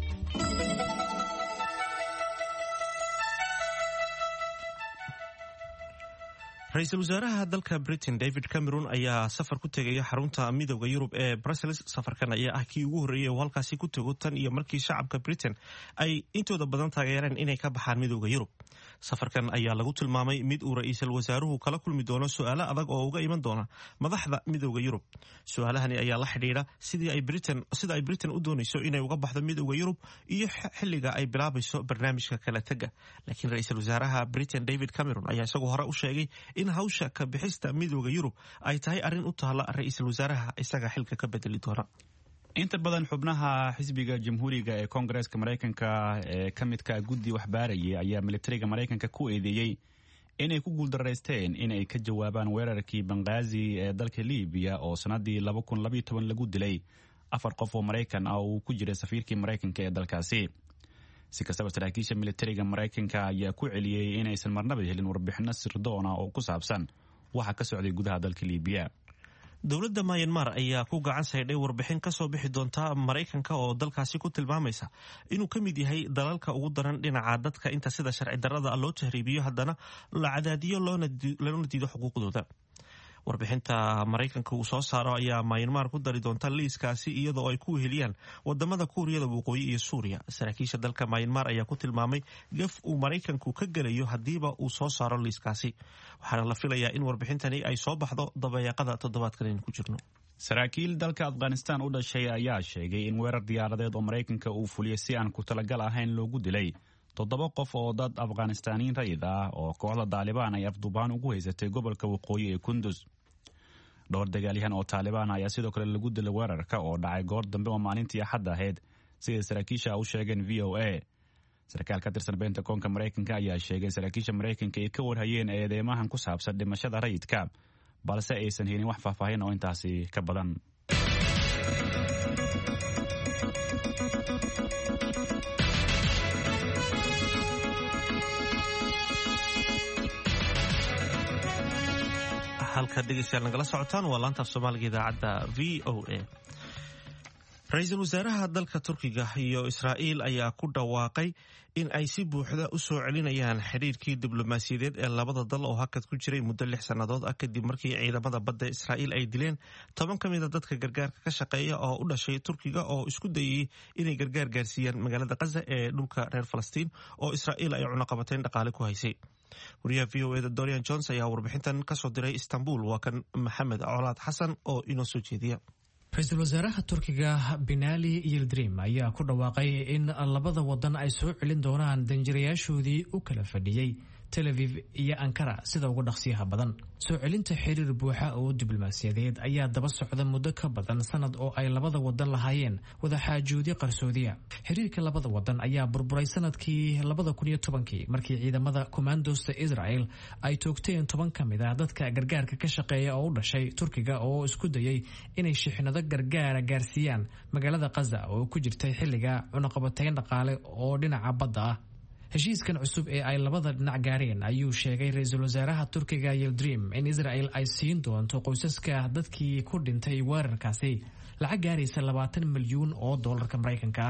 ra-iisul wasaaraha dalka britain david cameron ayaa safar ku tegaya xarunta midooda yurub ee brussels safarkan ayaa ah kii ugu horreeyay oo halkaasi ku tego tan iyo markii shacabka britain ay intooda badan taageereen inay ka baxaan midooda yurub safarkan ayaa lagu tilmaamay mid uu ra-iisul wasaaruhu kala kulmi doono su-aalo adag oo uga iman doona madaxda midooda yurub su-aalahani ayaa la xidhiidha sida ay britain u doonayso inay uga baxdo midooda yurub iyo xiliga ay bilaabayso barnaamijka kala tega laakiin ra-iisul wasaaraha britain david cameron ayaa isagoo hore u sheegay in hawsha ka bixista midooda yurub ay tahay arrin u taalla ra-iisul wasaaraha isaga xilka ka bedeli doona inta badan xubnaha xisbiga jamhuuriga ee koongareeska maraykanka ee ka midka guddi waxbaarayay ayaa militariga maraykanka ku eedeeyey inay ku guuldaraysteen inay ka jawaabaan weerarkii banghaazi ee dalka libiya oo sannaddii lagu dilay afar qof oo maraykan ah uu ku jiray safiirkii maraykanka ee dalkaasi si kastaba saraakiisha militariga maraykanka ayaa ku celiyey inaysan marnaba helin warbixino sirdoona oo ku saabsan waxa ka socday gudaha dalka libiya dowladda mayanmar ayaa ku gacan saydhay warbixin ka soo bixi doonta maraykanka oo dalkaasi ku tilmaamaysa inuu ka mid yahay dalalka ugu daran dhinaca dadka inta sida sharci darrada loo tahriibiyo haddana la cadaadiyo loona diido xuquuqdooda warbixinta maraykanka uu soo saaro ayaa mayanmar ku dari doonta liiskaasi iyadoo ay ku weheliyaan wadamada kuuriyada waqooyi iyo suuriya saraakiisha dalka mayanmar ayaa ku tilmaamay gaf uu maraykanku ka gelayo haddiiba uu soo saaro liiskaasi waxaana la filayaa in warbixintani ay soo baxdo dabayaaqada toddobaadkan aynu ku jirno saraakiil dalka afghanistan u dhashay ayaa sheegay in weerar diyaaradeed oo maraykanka uu fuliyey si aan ku talagal ahayn loogu dilay toddoba qof oo dad afghanistaniin rayid ah oo kooxda daalibaan ay afduubaan ugu haysatay gobolka waqooyi ee kundus dhowr dagaalyahan oo taalibaan ayaa sidoo kale lagu dilay weerarka oo dhacay goor dambe oo maalintii axad ahayd siday saraakiisha u sheegeen v o a sarkaal ka tirsan beenta koonka maraykanka ayaa sheegay saraakiisha maraykanka ay ka warhayeen eedeymahan ku saabsan dhimashada rayidka balse aysan helin wax faahfaahin oo intaasi ka badan halka dhegeystayaal nagala socotaan waa laanta af soomaaliga idaacadda v o a ra-iisul wasaaraha dalka turkiga iyo israa'iil ayaa ku dhawaaqay in ay si buuxda u soo celinayaan xidhiirkii diblomaasiyadeed ee labada dal oo hakad ku jiray muddo lix sannadood ah kadib markii ciidamada badda israa'iil ay dileen toban ka mida dadka gargaarka ka shaqeeya oo u dhashay turkiga oo isku dayayey inay gargaar gaarsiiyaan magaalada khaza ee dhulka reer falastiin oo israa'iil ay cunaqabateyn dhaqaale ku haysay wariyaha v o eda dorian jones ayaa warbixintan kasoo diray istanbul waa kan maxamed colaad xasan oo inoo soo jeediya ra-iisul wasaaraha turkiga binali yildirim ayaa ku dhawaaqay in labada wadan ay soo celin doonaan danjirayaashoodii u kala fadhiyey tel aviv iyo ankara sida uga dhaqsiyaha badan soo celinta xiriir buuxa oo diblomaasiyadeed ayaa daba socda muddo ka badan sanad oo ay labada wadan lahaayeen wadaxaajoodyo qarsoodiya xiriirka labada wadan ayaa burburay sanadkii labada kun iyo tobankii markii ciidamada kommandosta israel ay toogteen toban ka mid ah dadka gargaarka ka shaqeeya oo u dhashay turkiga oo isku dayay inay shixnado gargaara gaarsiiyaan magaalada khaza oo ku jirtay xilliga cunaqabateyn dhaqaale oo dhinaca badda ah heshiiskan cusub ee ay labada dhinac gaareen ayuu sheegay ra-iisul wasaaraha turkiga yildrim in israel ay siin doonto qoysaska dadkii ku dhintay weerarkaasi lacag gaaraysa labaatan milyuun oo doolarka maraykanka ah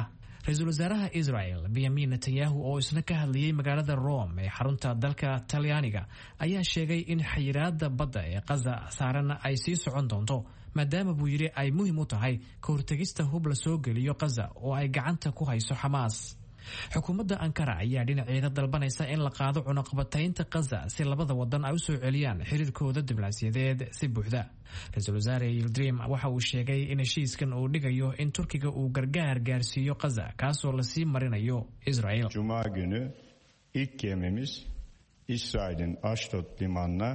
ra-iisul wasaaraha israel benyamin netanyahu oo isna ka hadlayay magaalada rome ee xarunta dalka talyaaniga ayaa sheegay in xayiraada badda ee kaza saaran ay sii socon doonto maadaama buu yidhi ay muhiim u tahay ka hortegista hub la soo geliyo kaza oo ay gacanta ku hayso xamaas xukuumadda ankara ayaa dhinaceeda dalbanaysa in la qaado cunaqabataynta kaza si labada wadan ay u soo celiyaan xiriirkooda diblaasiyadeed si buuxda ra-iisul wasaare yildrim waxa uu sheegay in heshiiskan uu dhigayo in turkiga uu gargaar gaarsiiyo kaza kaasoo lasii marinayo israel Cuma günü ilk gemimiz İsrail'in Ashdod limanına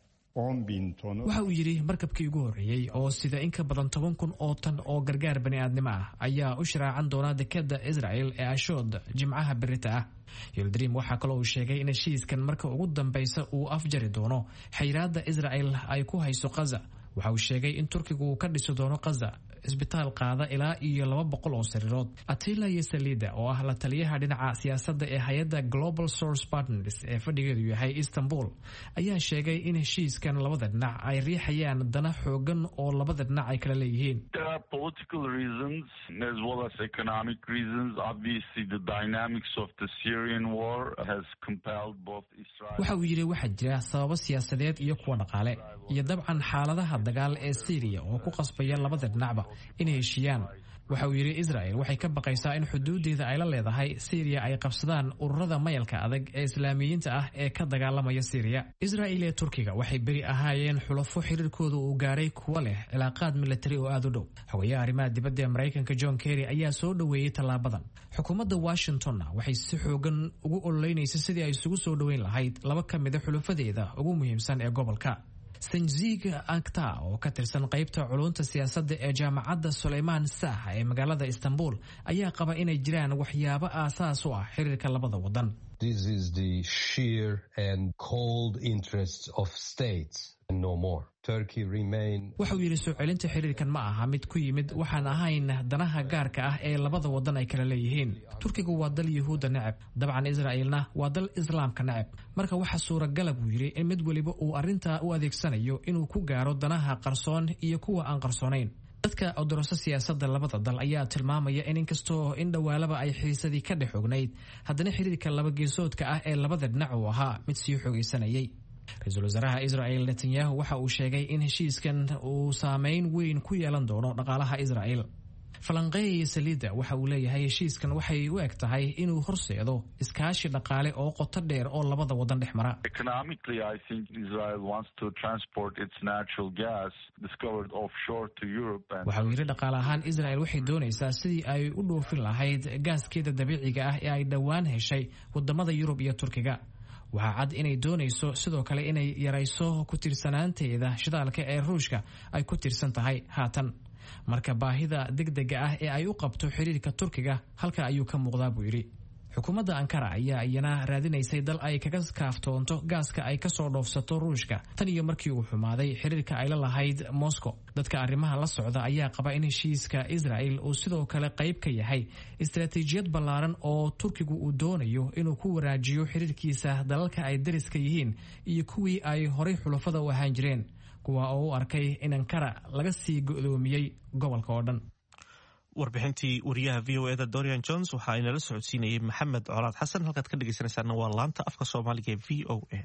10 bin tonu waxa uu yidhi markabkii ugu horreeyey oo sida in ka badan toban kun oo tan oo gargaar bani'aadnimo ah ayaa u sharaacan doona dekada israel ee ashood jimcaha berita ah yildrim waxaa kaloo uu sheegay in heshiiskan marka ugu dambeysa uu afjari doono xayiraada israel ay ku hayso kaza waxa uu sheegay in turkigu uu ka dhisi doono kaza isbitaal qaada ilaa iyo laba boqol oo sariirood atila iyo salida oo ah la taliyaha dhinaca siyaasadda ee hay-adda global source partners ee fadhigeedu yahay istanbul ayaa sheegay in heshiiskan labada dhinac ay riixayaan dana xoogan oo labada dhinac ay kala leeyihiin There are political reasons as well as economic reasons. Obviously, the dynamics of the Syrian war has compelled both Israel. waxa uu yidhi waxaa jira sababo siyaasadeed iyo kuwa dhaqaale iyo dabcan xaaladaha dagaal ee syriya oo ku qasbaya labada dhinacba inay heshiiyaan waxa uu yidhi israel waxay ka baqaysaa in xuduudeeda ay la leedahay syriya ay qabsadaan ururada mayalka adag ee islaamiyiinta ah ee ka dagaalamaya syriya israel ee turkiga waxay beri ahaayeen xulafo xiriirkooda uu gaaray kuwa leh cilaaqaad militari oo aada u dhow haweeyaha arrimaha dibadda ee maraykanka john kerry ayaa soo dhoweeyey tallaabadan xukuumadda washingtonna waxay si xoogan ugu ololeynaysa sidii ay isugu soo dhoweyn lahayd laba ka mida xulafadeeda ugu muhiimsan ee gobolka sanjig akta oo ka tirsan qaybta culunta siyaasadda ee jaamacadda sulaymaan sah ee magaalada istanbul ayaa qaba inay jiraan waxyaabo aasaas u ah xiriirka labada wadan This is the sheer and cold interests of states and no more. Turkey remain waxa uu yidhi soo celinta xiriirkan ma aha mid ku yimid waxaan ahayn danaha gaarka ah ee labada wadan ay kala leeyihiin turkigu waa dal yuhuudda neceb dabcan israa'iilna waa dal islaamka neceb marka waxa suuragala buu yidhi in mid weliba uu arrintaa u adeegsanayo inuu ku gaaro danaha qarsoon iyo kuwa aan qarsoonayn dadka odoroso siyaasadda labada dal ayaa tilmaamaya in inkastoo in dhowaalaba ay xiisadii ka dhex ognayd haddana xiriirka labageesoodka ah ee labada dhinac uu ahaa mid sii xoogaysanayay ra-iisul wasaaraha israel netanyahu waxa uu sheegay in heshiiskan uu saameyn weyn ku yeelan doono dhaqaalaha israel falanqeeya saliidda waxa uu leeyahay heshiiskan waxay u eg tahay inuu horseedo iskaashi dhaqaale oo qoto dheer oo labada wadan dhex mara Economically, I think Israel wants to transport its natural gas discovered offshore to Europe. And waxa uu yidhi dhaqaale ahaan israel waxay doonaysaa sidii ay u dhoofin lahayd gaaskeeda dabiiciga ah ee ay dhowaan heshay wadamada yurub iyo turkiga waxaa cad inay doonayso sidoo kale inay yarayso ku tiirsanaanteeda shidaalka ee ruushka ay ku tiirsan tahay haatan marka baahida degdega ah ee ay u qabto xiriirka turkiga halka ayuu ka muuqdaa buu yidhi xukuumadda ankara ayaa iyana raadinaysay dal ay kaga kaaftoonto gaaska ay kasoo dhoofsato ruushka tan iyo markii uu xumaaday xiriirka ay la lahayd moscow dadka arrimaha la socda ayaa qaba in heshiiska israel uu sidoo kale qayb ka yahay istaraatiijiyad ballaaran oo turkigu uu doonayo inuu ku waraajiyo xiriirkiisa dalalka ay dariska yihiin iyo kuwii ay horay xulafada u ahaan jireen kuwa oo u arkay in ankara laga sii go'doomiyey gobolka oo dhan warbixintii wariyaha v o eda dorian jones waxa ay nala socodsiinayay maxamed colaad xasan halkaad ka dhegeysanaysaana waa laanta afka soomaaliga ee v o a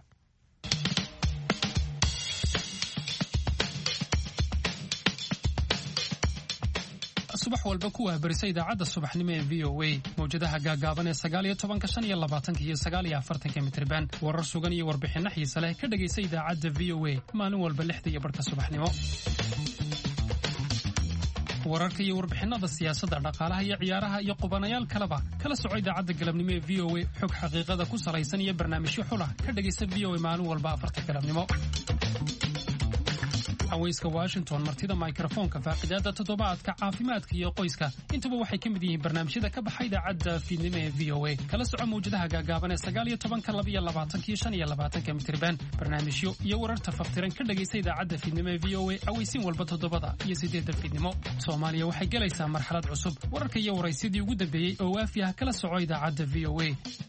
subax walba ku waabarisa idaacadda subaxnimo ee v o a mawjadaha gaagaaban ee sagaaliyo tobanka shan iyo labaatanka iyo sagaaliyo afartanka mitriban warar sugan iyo warbixinno xiise leh ka dhegaysa idaacadda v o a maalin walba lixda iyo barhka subaxnimo wararka iyo warbixinada siyaasadda dhaqaalaha iyo ciyaaraha iyo qubanayaal kaleba kala soco idaacadda galabnimo ee v o a xog xaqiiqada ku salaysan iyo barnaamijyo xulah ka dhegaysa v o a maalin walba afarta galabnimo haweyska washington martida mikrofoonka faaqidaada toddobaadka caafimaadka iyo qoyska intuba waxay ka mid yihiin barnaamijyada ka baxa idaacadda fiidnimo ee v o a kala soco mawjadaha gaagaaban ee sagaaliyo tobanka labiyo labaatanka iyo shan iyo labaatanka mitriban barnaamijyo iyo wararta faftiran ka dhegaysa idaacadda fiidnimo ee v o a aweysiin walba toddobada iyo sideedda fiidnimo soomaaliya waxay gelaysaa marxalad cusub wararka iyo waraysyadii ugu dambeeyey oo waafi ah kala soco idaacadda v o a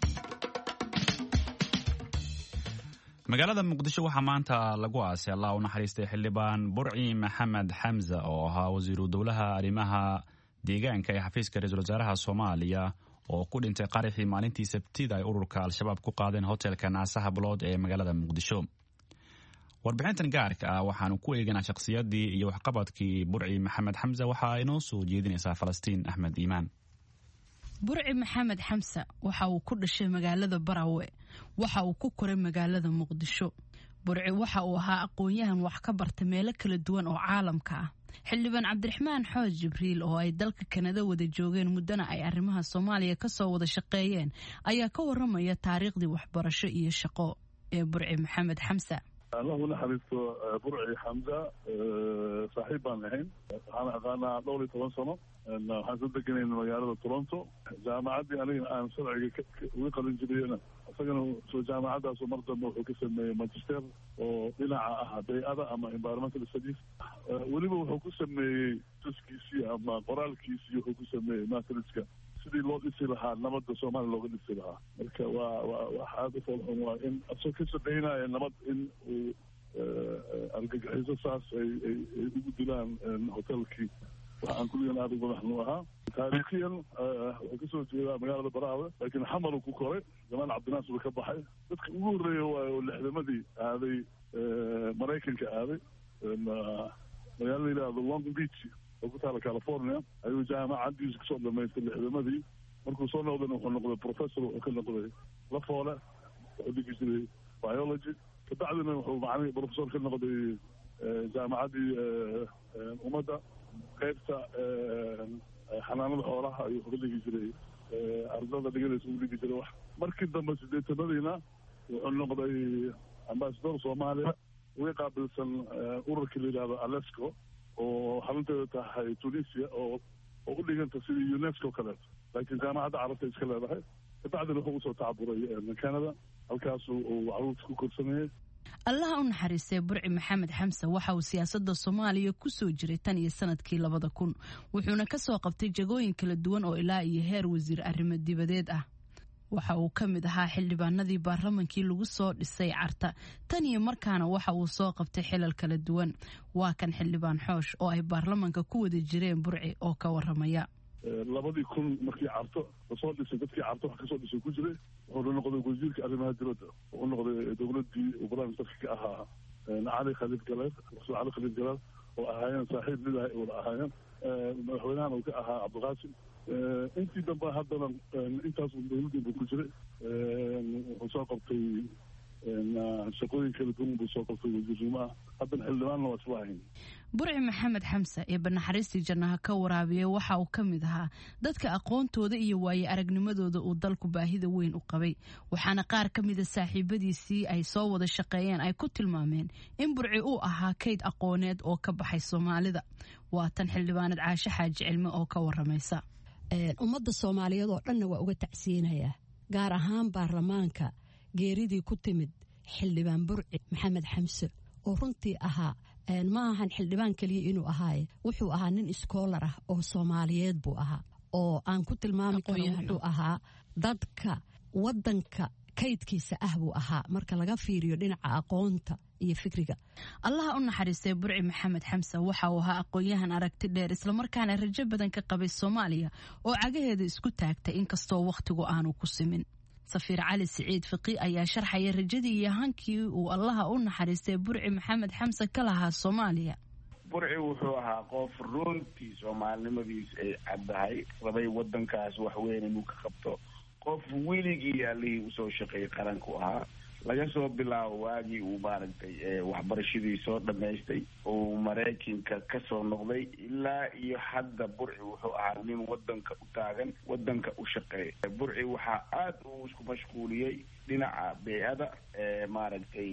magaalada muqdisho waxaa maanta lagu aasay allah u naxariistay xildhibaan burci maxamed xamza oo ahaa wasiiru dowlaha arrimaha deegaanka ee xafiiska ra-iisul wasaaraha soomaaliya oo ku dhintay qaraxii maalintii sabtida ay ururka al-shabaab ku qaadeen hotelka naasaha bulood ee magaalada muqdisho warbixintan gaarka ah waxaanu ku eeganaa shakhsiyadii iyo waxqabadkii burci maxamed xamse waxaa inoo soo jeedinaysaa falastiin axmed iimaan burci maxamed xamse waxa uu ku dhashay magaalada barawe waxa uu ku koray magaalada muqdisho burci waxa uu ahaa aqoon-yahan wax ka barta meelo kala duwan oo caalamka ah xildhibaan cabdiraxmaan xooj jibriil oo ay dalka kanada wada joogeen muddana ay arrimaha soomaaliya kasoo wada shaqeeyeen ayaa ka waramaya taariikhdii waxbarasho iyo shaqo ee burci maxamed xamse allahu naxariisto burci xamza saaxiib baan ahayn waxaan aqaanaa dhowr iyo toban sano waxaan soo deganayna magaalada toronto jaamacaddii anigana aan sharciga uga qalin jiriyena isagana soo jaamacadaasu mar dambe wuxuu ka sameeyey magister oo dhinaca ah bay-ada ama environmental studies weliba wuxuu ku sameeyey tuskiisii ama qoraalkiisii wuxuu ku sameeyey matriska sidii loo dhisi lahaa nabadda soomaaliya looga dhisi lahaa marka waa waa wax aada u foolxun waa in asoo ka shaqeynaya nabad in uu argagixiso saas ay ay ay ugu dilaan hotelkii wax aan kulligan aada uga madaxnu ahaa taariikhiyan wuxuu kasoo jeedaa magaalada baraawe laakiin xamalu ku koray jamaal cabdinaas buu ka baxay dadka ugu horreeya waayo oo lixdamadii aaday maraykanka aaday magaala la yidhaahdo long beach oo ku taala california ayuu jaamacadiisa kusoo dhamaystay lixdamadii markuu soo noqdayna wuxuu noqday professor wuxuu ka noqday lafoole wuxuu dhigi jiray biology kabacdina wuxuu macni professor ka noqday jaamacaddii ummadda qaybta xanaanada xoolaha ayuu wuxuu ka dhigi jiray ardada dhiganaysa uu dhigi jiray wax markii dambe sideetanadiina wuxuu noqday ambasador soomaaliya uga qaabilsan ururkii la yidhahdo alesco oo xarunteeda tahay tunisia oo oo u dhiganta sidii unesco kaleeto laakiin jaamacadda carabta iska leedahay kabacdina wuxuu usoo tacaburay canada halkaasu uu caruurta ku korsanayay allaha u naxariistay burci maxamed xamse waxa uu siyaasadda soomaaliya ku soo jiray tan iyo sanadkii labada kun wuxuuna ka soo qabtay jagooyin kala duwan oo ilaa iyo heer wasiir arrimo dibadeed ah waxa uu ka mid ahaa xildhibaanadii baarlamankii lagu soo dhisay carta tan iyo markaana waxa uu soo qabtay xilal kala duwan waa kan xildhibaan xoosh oo ay baarlamanka ku wada jireen burci oo ka waramaya labadii kun markii carto lasoo dhisay dadkii carto wax kasoo dhisay ku jiray wuxuuna noqday wasiirka arrimaha dibadda wuxuu noqday dowladii uu barnaamijka ka ahaa cali khaliif galeed rasul cali khaliif galeed oo ahaayeen saaxiib lidahay wada ahaayeen madaxweynahan uu ka ahaa cabdiqaasim intii dambe haddana intaas dowladii buu ku jiray wuxuu soo qabtay shaqooyin kala duwan buu soo qabtay wasiirnimo ah haddana xildhibaanna waa isla ahayn burci maxamed xamse ee banaxariistii jannaha ka waraabiyey waxa uu ka mid ahaa dadka aqoontooda iyo waaye aragnimadooda uu dalku baahida weyn u qabay waxaana qaar ka mida saaxiibadiisii ay soo wada shaqeeyeen ay ku tilmaameen in burci uu ahaa kayd aqooneed oo ka baxay soomaalida waa tan xildhibaanad caashe xaaji cilme oo ka waramaysa ummadda soomaaliyeed oo dhanna waa uga tacsiyinayaa gaar ahaan baarlamaanka geeridii ku timid xildhibaan burci maxamed xamse oo runtii ahaa ma ahan xildhibaan keliya inuu ahaaye wuxuu ahaa nin iskoolar ah oo soomaaliyeed buu ahaa oo aan ku tilmaami karo wuxuu ahaa dadka wadanka kaydkiisa ah buu ahaa marka laga fiiriyo dhinaca aqoonta iyo fikriga allaha u naxariistay burci maxamed xamse waxa uu ahaa aqoon-yahan aragti dheer islamarkaana rajo badan ka qabay soomaaliya oo cagaheeda isku taagtay inkastoo wakhtigu aanu ku simin safiir cali siciid fiqi ayaa sharxaya rajadii iyo hankii uu allaha u naxariistay burci maxamed xamse ka lahaa soomaaliya burci wuxuu ahaa qof runtii soomaalinimadiis ay caddahay rabay wadankaas waxweyn inuu ka qabto qof weligii allihii usoo shaqeeyay qaranku ahaa laga soo bilaabo waagii uu maaragtay waxbarashadii soo dhammaystay uu maraykanka kasoo noqday ilaa iyo hadda burci wuxuu ahaa nin wadanka u taagan wadanka u shaqeeya burci waxaa aada uu isku mashquuliyey dhinaca bey-ada maaragtay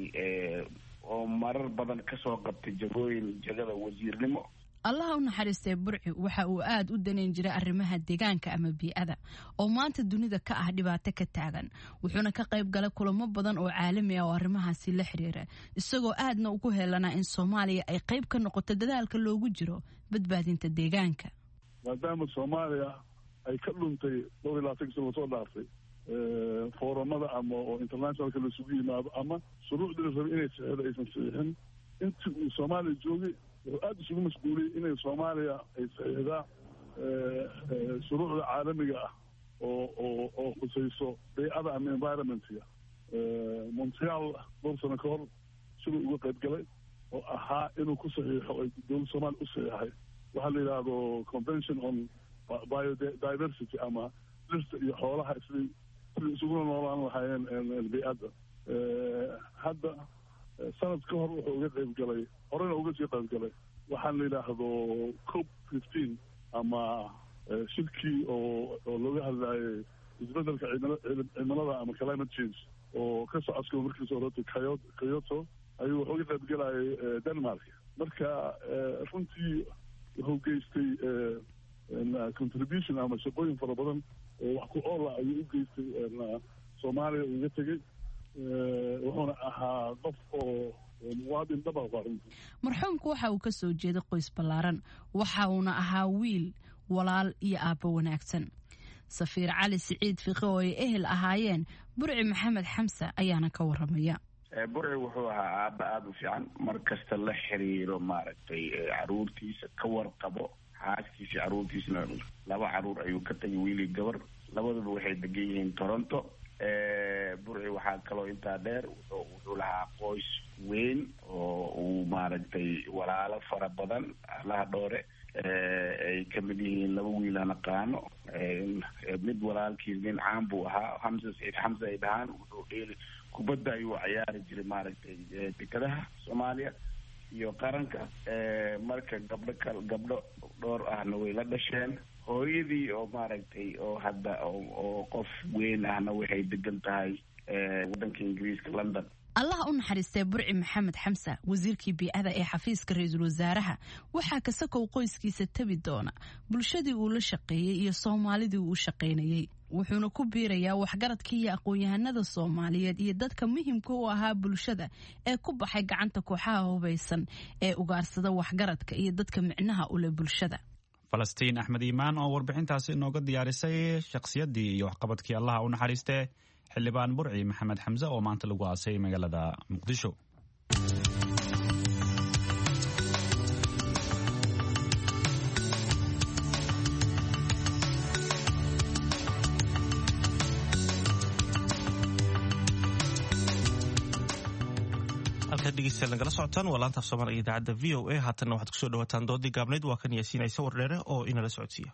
oo marar badan kasoo qabtay jagooyin jagada wasiirnimo allaha u naxariistay burci waxa uu aad u danayn jiray arrimaha deegaanka ama bii-ada oo maanta dunida ka ah dhibaato ka taagan wuxuuna ka qayb galay kulamo badan oo caalami ah oo arrimahaasi la xiriira isagoo aadna ugu heelanaa in soomaaliya ay qayb ka noqoto dadaalka loogu jiro badbaadinta deegaanka maadaama soomaaliya ay ka dhuntay dhowr iyo labaatanki sano lasoo dhaaftay foorumada ama oo internationalka laisugu yimaado ama shuruucdii la rabay inay saxeedo aysan saxiixin intii uu soomaaliya joogay wuxuu aada isugu mashquuliyey inay soomaaliya ay saxiixdaa shuruucda caalamiga ah oo oo oo khusayso baycada ama environmentga montreal dhowr sano ka hor siduu uga qayb galay oo ahaa inuu ku saxiixo ay dowladda soomaaliya u saxiixay waxaa la yidhaahdo convention on biodiversity ama dhirta iyo xoolaha sidii sidii isuguna noolaan lahaayeen bay-adda hadda sanad ka hor wuxuu uga qayb galay horena uga sii qayb galay waxaan la yidhaahdo cop fifteen ama shirkii oo oo looga hadlaayay isbedelka cimilada ama climate change oo ka socodka markiisa horeta kyoto ayuu wuxuu uga qayb galayay denmark marka runtii wuxuu geystay contribution ama shaqooyin fara badan oo wax ku oola ayuu u geystay soomaaliya uga tegey wuxuuna ahaa qof oo muwaadin dhaba runtii marxuumku waxa uu ka soo jeeday qoys ballaaran waxa uuna ahaa wiil walaal iyo aabbo wanaagsan safiir cali siciid fiqe oo ay ehel ahaayeen burci maxamed xamse ayaana ka waramaya burci wuxuu ahaa aaba aada u fiican mar kasta la xiriiro maaragtay caruurtiisa ka warqabo xaaskiisa caruurtiisna laba caruur ayuu ka tagay wiilii gabar labaduba waxay degan yihiin toronto burci waxaa kaloo intaa dheer wuxuu lahaa qoys weyn oo uu maaragtay walaalo fara badan allaha dhoore ay kamid yihiin laba wiil aan aqaano mid walaalkiis nin caan buu ahaa xamse saciid xamse ay dhahaan wuxuu dheeli kubadda ayuu ciyaari jiray maaragtay dekadaha soomaaliya iyo qaranka marka gabdho kal gabdho dhowr ahna way la dhasheen hooyadii oo maaragtay oo hadda oo qof weyn ahna waxay degan tahay waddanka ingiriiska london allaha u naxariistee burci maxamed xamse wasiirkii biicada ee xafiiska ra-iisul wasaaraha waxaa kasakow qoyskiisa tabi doona bulshadii uu la shaqeeyey iyo soomaalidii uu u shaqaynayey wuxuuna ku biirayaa waxgaradka iyo aqoon-yahanada soomaaliyeed iyo dadka muhimka u ahaa bulshada ee ku baxay gacanta kooxaha hubaysan ee ugaarsada waxgaradka iyo dadka micnaha u leh bulshada falastiin axmed iimaan oo warbixintaasi inooga diyaarisay shakhsiyaddii iyo waxqabadkii allaha u naxariistee xildhibaan burci maxamed xamse oo maanta lagu aasay magaalada muqdisho halkaad dhegeystayaal nagala socotaan waa laanta af soomaaliga idaacadda v o a haatanna waxaad kusoo dhawaataan doodii gaabnayd waa kan yaasiinaysa wardheere oo inala socodsiiya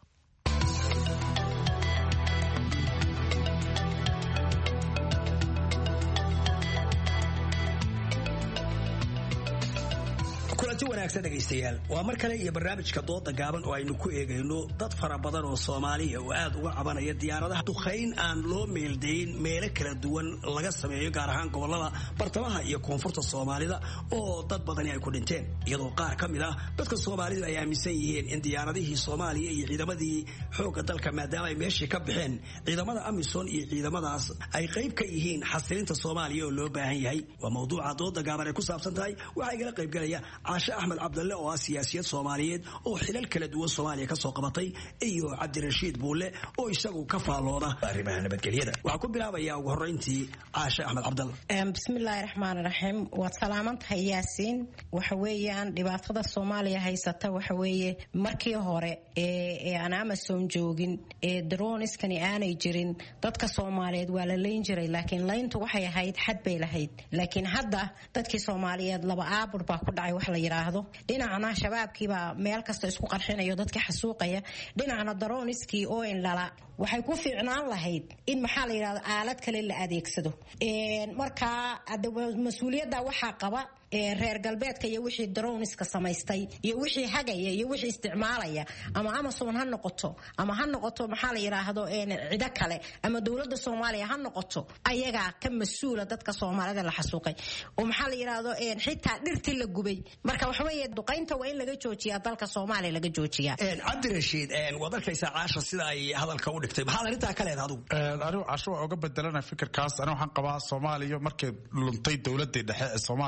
kulanti wanaagsan dhegaystayaal waa mar kale iyo barnaamijka dooda gaaban oo aynu ku eegayno dad fara badan oo soomaaliya oo aad uga cabanaya diyaaradaha duqayn aan loo meeldayn meelo kala duwan laga sameeyo gaar ahaan gobolada bartamaha iyo koonfurta soomaalida oo dad badani ay ku dhinteen iyadoo qaar ka mid ah dadka soomaalidu ay aaminsan yihiin in diyaaradihii soomaaliya iyo ciidamadii xoogga dalka maadaama ay meeshii ka baxeen ciidamada amisom iyo ciidamadaas ay qayb ka yihiin xasilinta soomaaliya oo loo baahan yahay waa mawduuca dooda gaaban ay ku saabsan tahay waxaa igala qaybgalaya caashe axmed cabdalle oo ah siyaasiyad soomaaliyeed oo xilal kala duwan soomaaliya ka soo qabatay iyo cabdirashiid buulle oo isagu ka faallooda arrimaha nabadgelyada waxaa ku bilaabaya ugu horreyntii caashe axmed cabdalle bismillaahi raxmaani raxiim waad salaaman tahay yaasiin waxa weeyaan dhibaatada soomaaliya haysata waxa weeye markii hore ee aan amasom joogin ee daroniskani aanay jirin dadka soomaaliyeed waa la layn jiray laakiin layntu waxay ahayd xad bay lahayd laakiin hadda dadkii soomaaliyeed laba aabur baa ku dhacay wax la yidhaahdo dhinacna shabaabkiibaa meel kasta isku qarxinayo dadka xasuuqaya dhinacna daroniskii oo indhala waxay ku fiicnaan lahayd in maxaa la yidhahdo aalad kale la adeegsado markaa mas-uuliyadda waxaa qaba reer galbeedka iyo wixii daroniska samaystay iyo wixii hagaya iyo wixii isticmaalaya ama amason ha noqoto ama ha noqoto maxaa la yidhaahdo cido kale ama dowladda soomaaliya ha noqoto ayagaa ka mas-uula dadka soomaalida la xasuuqay oo maxaa la yidhaahdo xitaa dhirtii la gubay marka waxaweeye duqaynta waa in laga joojiyaa dalka soomaaliya laga joojiyaa cabdirashiid waad arkaysaa caasha sida ay hadalka u dhigtay maxaad arrintaa ka leed adigu anigu casho waa uga bedelana fikirkaas anigu waxaan qabaa soomaaliya markay luntay dowladii dhexe ee soomaaliya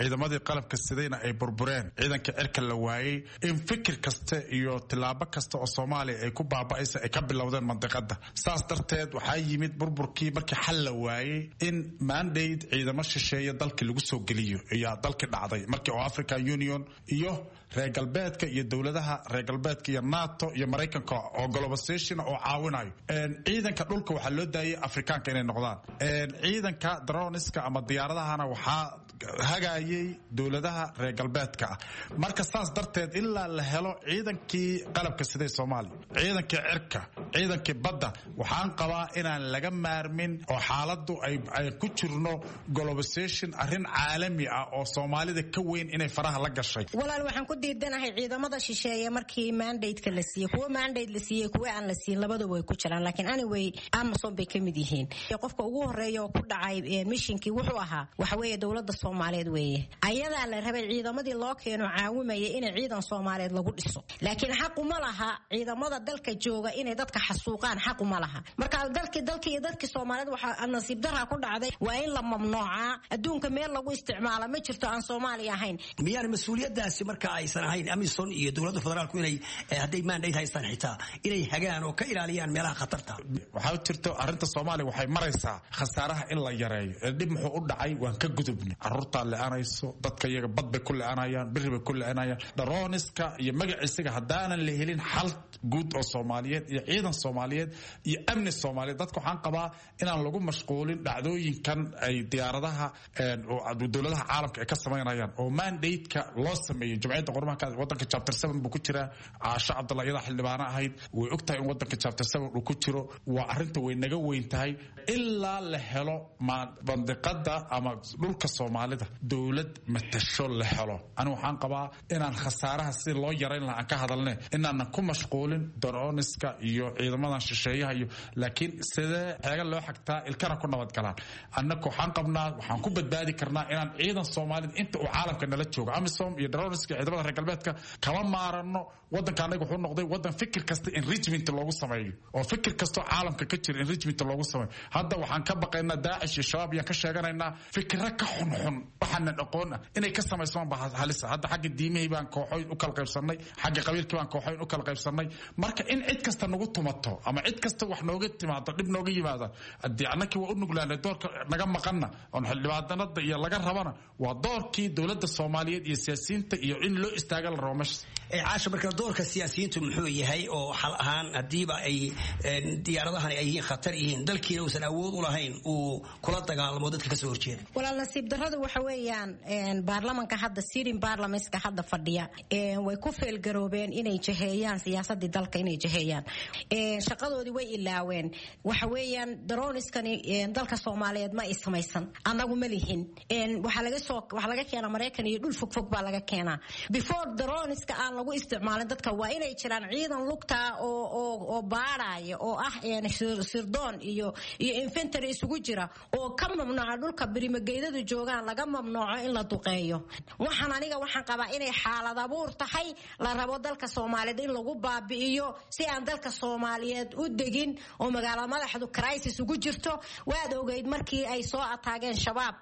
ciidamadii qalabka sidayna ay burbureen ciidanka cirka la waayey in fikir kasta iyo tilaabo kasta oo soomaaliya ay ku baaba'aysa ay ka bilowdeen mandiqada saas darteed waxaa yimid burburkii markii xal la waayey in mandate ciidamo shisheeye dalkii lagu soo geliyo ayaa dalkii dhacday markii oo african union iyo reer galbeedka iyo dowladaha reer galbeedka iyo nato iyo maraykanka oo globalization oo caawinayo ciidanka dhulka waxaa loo daayay afrikaanka inay noqdaan ciidanka droniska ama diyaaradahana waxaa hagayay dowladaha reer galbeedka ah marka saas darteed ilaa la helo ciidankii qalabka siday soomaaliya ciidankii cirka ciidankii badda waxaan qabaa inaan laga maarmin oo xaaladu ay ku jirno globalization arrin caalami ah oo soomaalida ka weyn inay faraha la gashay walaal waxaan ku diidanahay ciidamada shisheeye markii mandate-ka la siiyey kuwa mandate la siiyey kuwa aan la siin labadaba way ku jiraan laakiin anyway amazon bay ka mid yihiin qofka ugu horeeya oo ku dhacay mishinkii wuxuu ahaa waxa weeye dowladda soomaaliyeed weeye ayadaa la rabay ciidamadii loo keeno caawimaya inay ciidan soomaaliyeed lagu dhiso laakiin xaquma laha ciidamada dalka jooga inay dadka xasuuqaan xaquma laha marka dalkii dalkii iyo dadkii soomaaliyeed waxaa nasiib daraa ku dhacday waa in la mamnuucaa adduunka meel lagu isticmaala ma jirto aan soomaaliya ahayn miyaan mas-uuliyadaasi marka aysan ahayn amison iyo dowladda federaalku inay hadday mandate haystaan xitaa inay hagaan oo ka ilaaliyaan meelaha khatarta waxaa jirto arrinta soomaaliya waxay maraysaa khasaaraha in la yareeyo ee dhib muxuu u dhacay waan ka gudubnay caruurtaa le-anayso dadka iyaga bad bay ku le-anayaan biri bay ku le-anayaan daroniska iyo magaciisaga haddaanan la helin xal guud oo soomaaliyeed iyo ciidan soomaaliyeed iyo amni soomaaliyeed dadka waxaan qabaa inaan lagu mashquulin dhacdooyinkan ay diyaaradaha dowladaha caalamka ay ka samaynayaan oo mandate-ka loo sameeyey jumciyadda qormaha wadanka chapter seven buu ku jiraa caasho cabdalla iyadaa xildhibaano ahayd way og tahay in wadanka chapter seven uu ku jiro waa arrinta way naga weyn tahay ilaa la helo mandiqada ama dhulka soomaalida dowlad matasho la helo ani waxaan qabaa inaan khasaaraha si loo yarayn laha aan ka hadalne inaanan ku mashquulin daroniska iyo ciidamadan shisheeyaha iyo laakiin sidee xeega loo xagtaa ilkana ku nabadgalaan annaka waxaan qabnaa waxaan ku badbaadi karnaa inaan ciidan soomaalida inta uu caalamka nala joogo amisom iyo daroniska iyo ciidamada reer galbeedka kama maarano wadanka anaga wuxuu noqday wadan fikir kasta enrichment loogu sameeyo oo fikir kastoo caalamka ka jira enrichment loogu sameeyo hadda waxaan ka baqaynaa daacish iyo shabaab iyaan ka sheeganaynaa fikiro ka xunxun waxaanan aqoon ah inay ka samaysamaan baa halisa hadda xagga diimihii baan kooxoyn u kala qaybsanay xagga qabiilkii baan kooxoyn u kala qaybsanay marka in cid kasta nagu tumato ama cid kasta wax nooga timaado dhib nooga yimaada haddii annakii waa u nuglaanay doorka naga maqanna oon xildhibaanada iyo laga rabana waa doorkii dowladda soomaaliyeed iyo siyaasiyiinta iyo in loo istaaga la rabo meesha caasha marka doorka siyaasiyiintu muxuu yahay oo xal ahaan hadiiba ay diyaaradahani ay yihiin khatar yihiin dalkiina uusan awood u lahayn uu kula dagaalamo dadka kasoo horjeeda walaal nasiib darradu waxa weeyaan baarlamanka hadda sirin baarlamentska hadda fadhiya way ku feelgaroobeen inay jaheeyaan siyaasadii dalka inay jaheeyaan shaqadoodii way ilaaween waxa weeyaan daroniskani dalka soomaaliyeed ma ay samaysan annagu ma lihin waxaa laga soo waxaa laga keenaa maraykan iyo dhul fogfog baa laga keenaa before daroniska aan lagu isticmaalin dadka waa inay jiraan ciidan lugta oo oo oo baadhaya oo ah sirdoon iyo iyo infantry isugu jira oo ka mamnuuca dhulka birimageydadu joogaan laga mamnuuco in la duqeeyo waxaan aniga waxaan qabaa inay xaalad abuur tahay la rabo dalka soomaaliyeed in lagu baabi'iyo si aan dalka soomaaliyeed u degin oo magaala madaxdu crisis ugu jirto waad ogeyd markii ay soo ataageen shabaab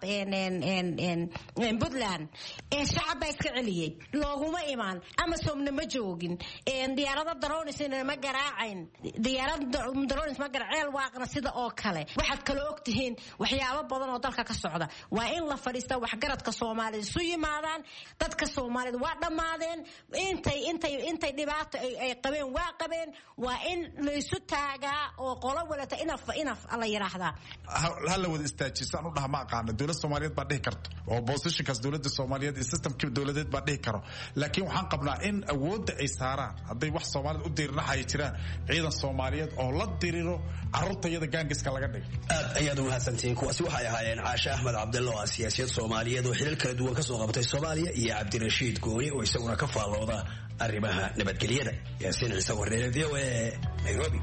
puntland shacab baa iska celiyey looguma imaan amazomna ma joogin diyaarada daronisna ma garaacayn diyaarada daronis ma gara ceel waaqna sida oo kale waxaad kaloo ogtihiin waxyaabo badan oo dalka ka socda waa in la fadhiista waxgaradka soomaalida isu yimaadaan dadka soomaalida waa dhammaadeen intay intay intay dhibaato ay qabeen waa qabeen waa in laysu taagaa oo qolo walata inaf inaf la yiraahdaa ha la wada istaajisaan u dhaha ma aqaana dowlad soomaaliyeed baa dhihi karto oo positionkaas dowladda soomaaliyeed iyo systemkii dowladeed baa dhihi karo laakiin waxaan qabnaa in awoodda ay saaraan hadday wax soomaalida u dirirnaxaya jiraan ciidan soomaaliyeed oo la diriro carruurta iyada gaangiska laga dhigo aad ayaad u mahadsantihiin kuwaasi waxay ahaayeen caashe axmed cabdilla oo ah siyaasiyad soomaaliyeed oo xilal kala duwan ka soo qabatay soomaaliya iyo cabdirashiid gooni oo isaguna ka faallooda arrimaha nabadgelyada yaasiin ciise warneere v o a nairobi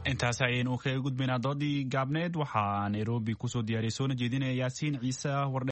intaas ayaynu kaga gudbaynaa doodii gaabneed waxaa nairobi kusoo diyaariyay soona jeedinaya yaasiin ciise wardhe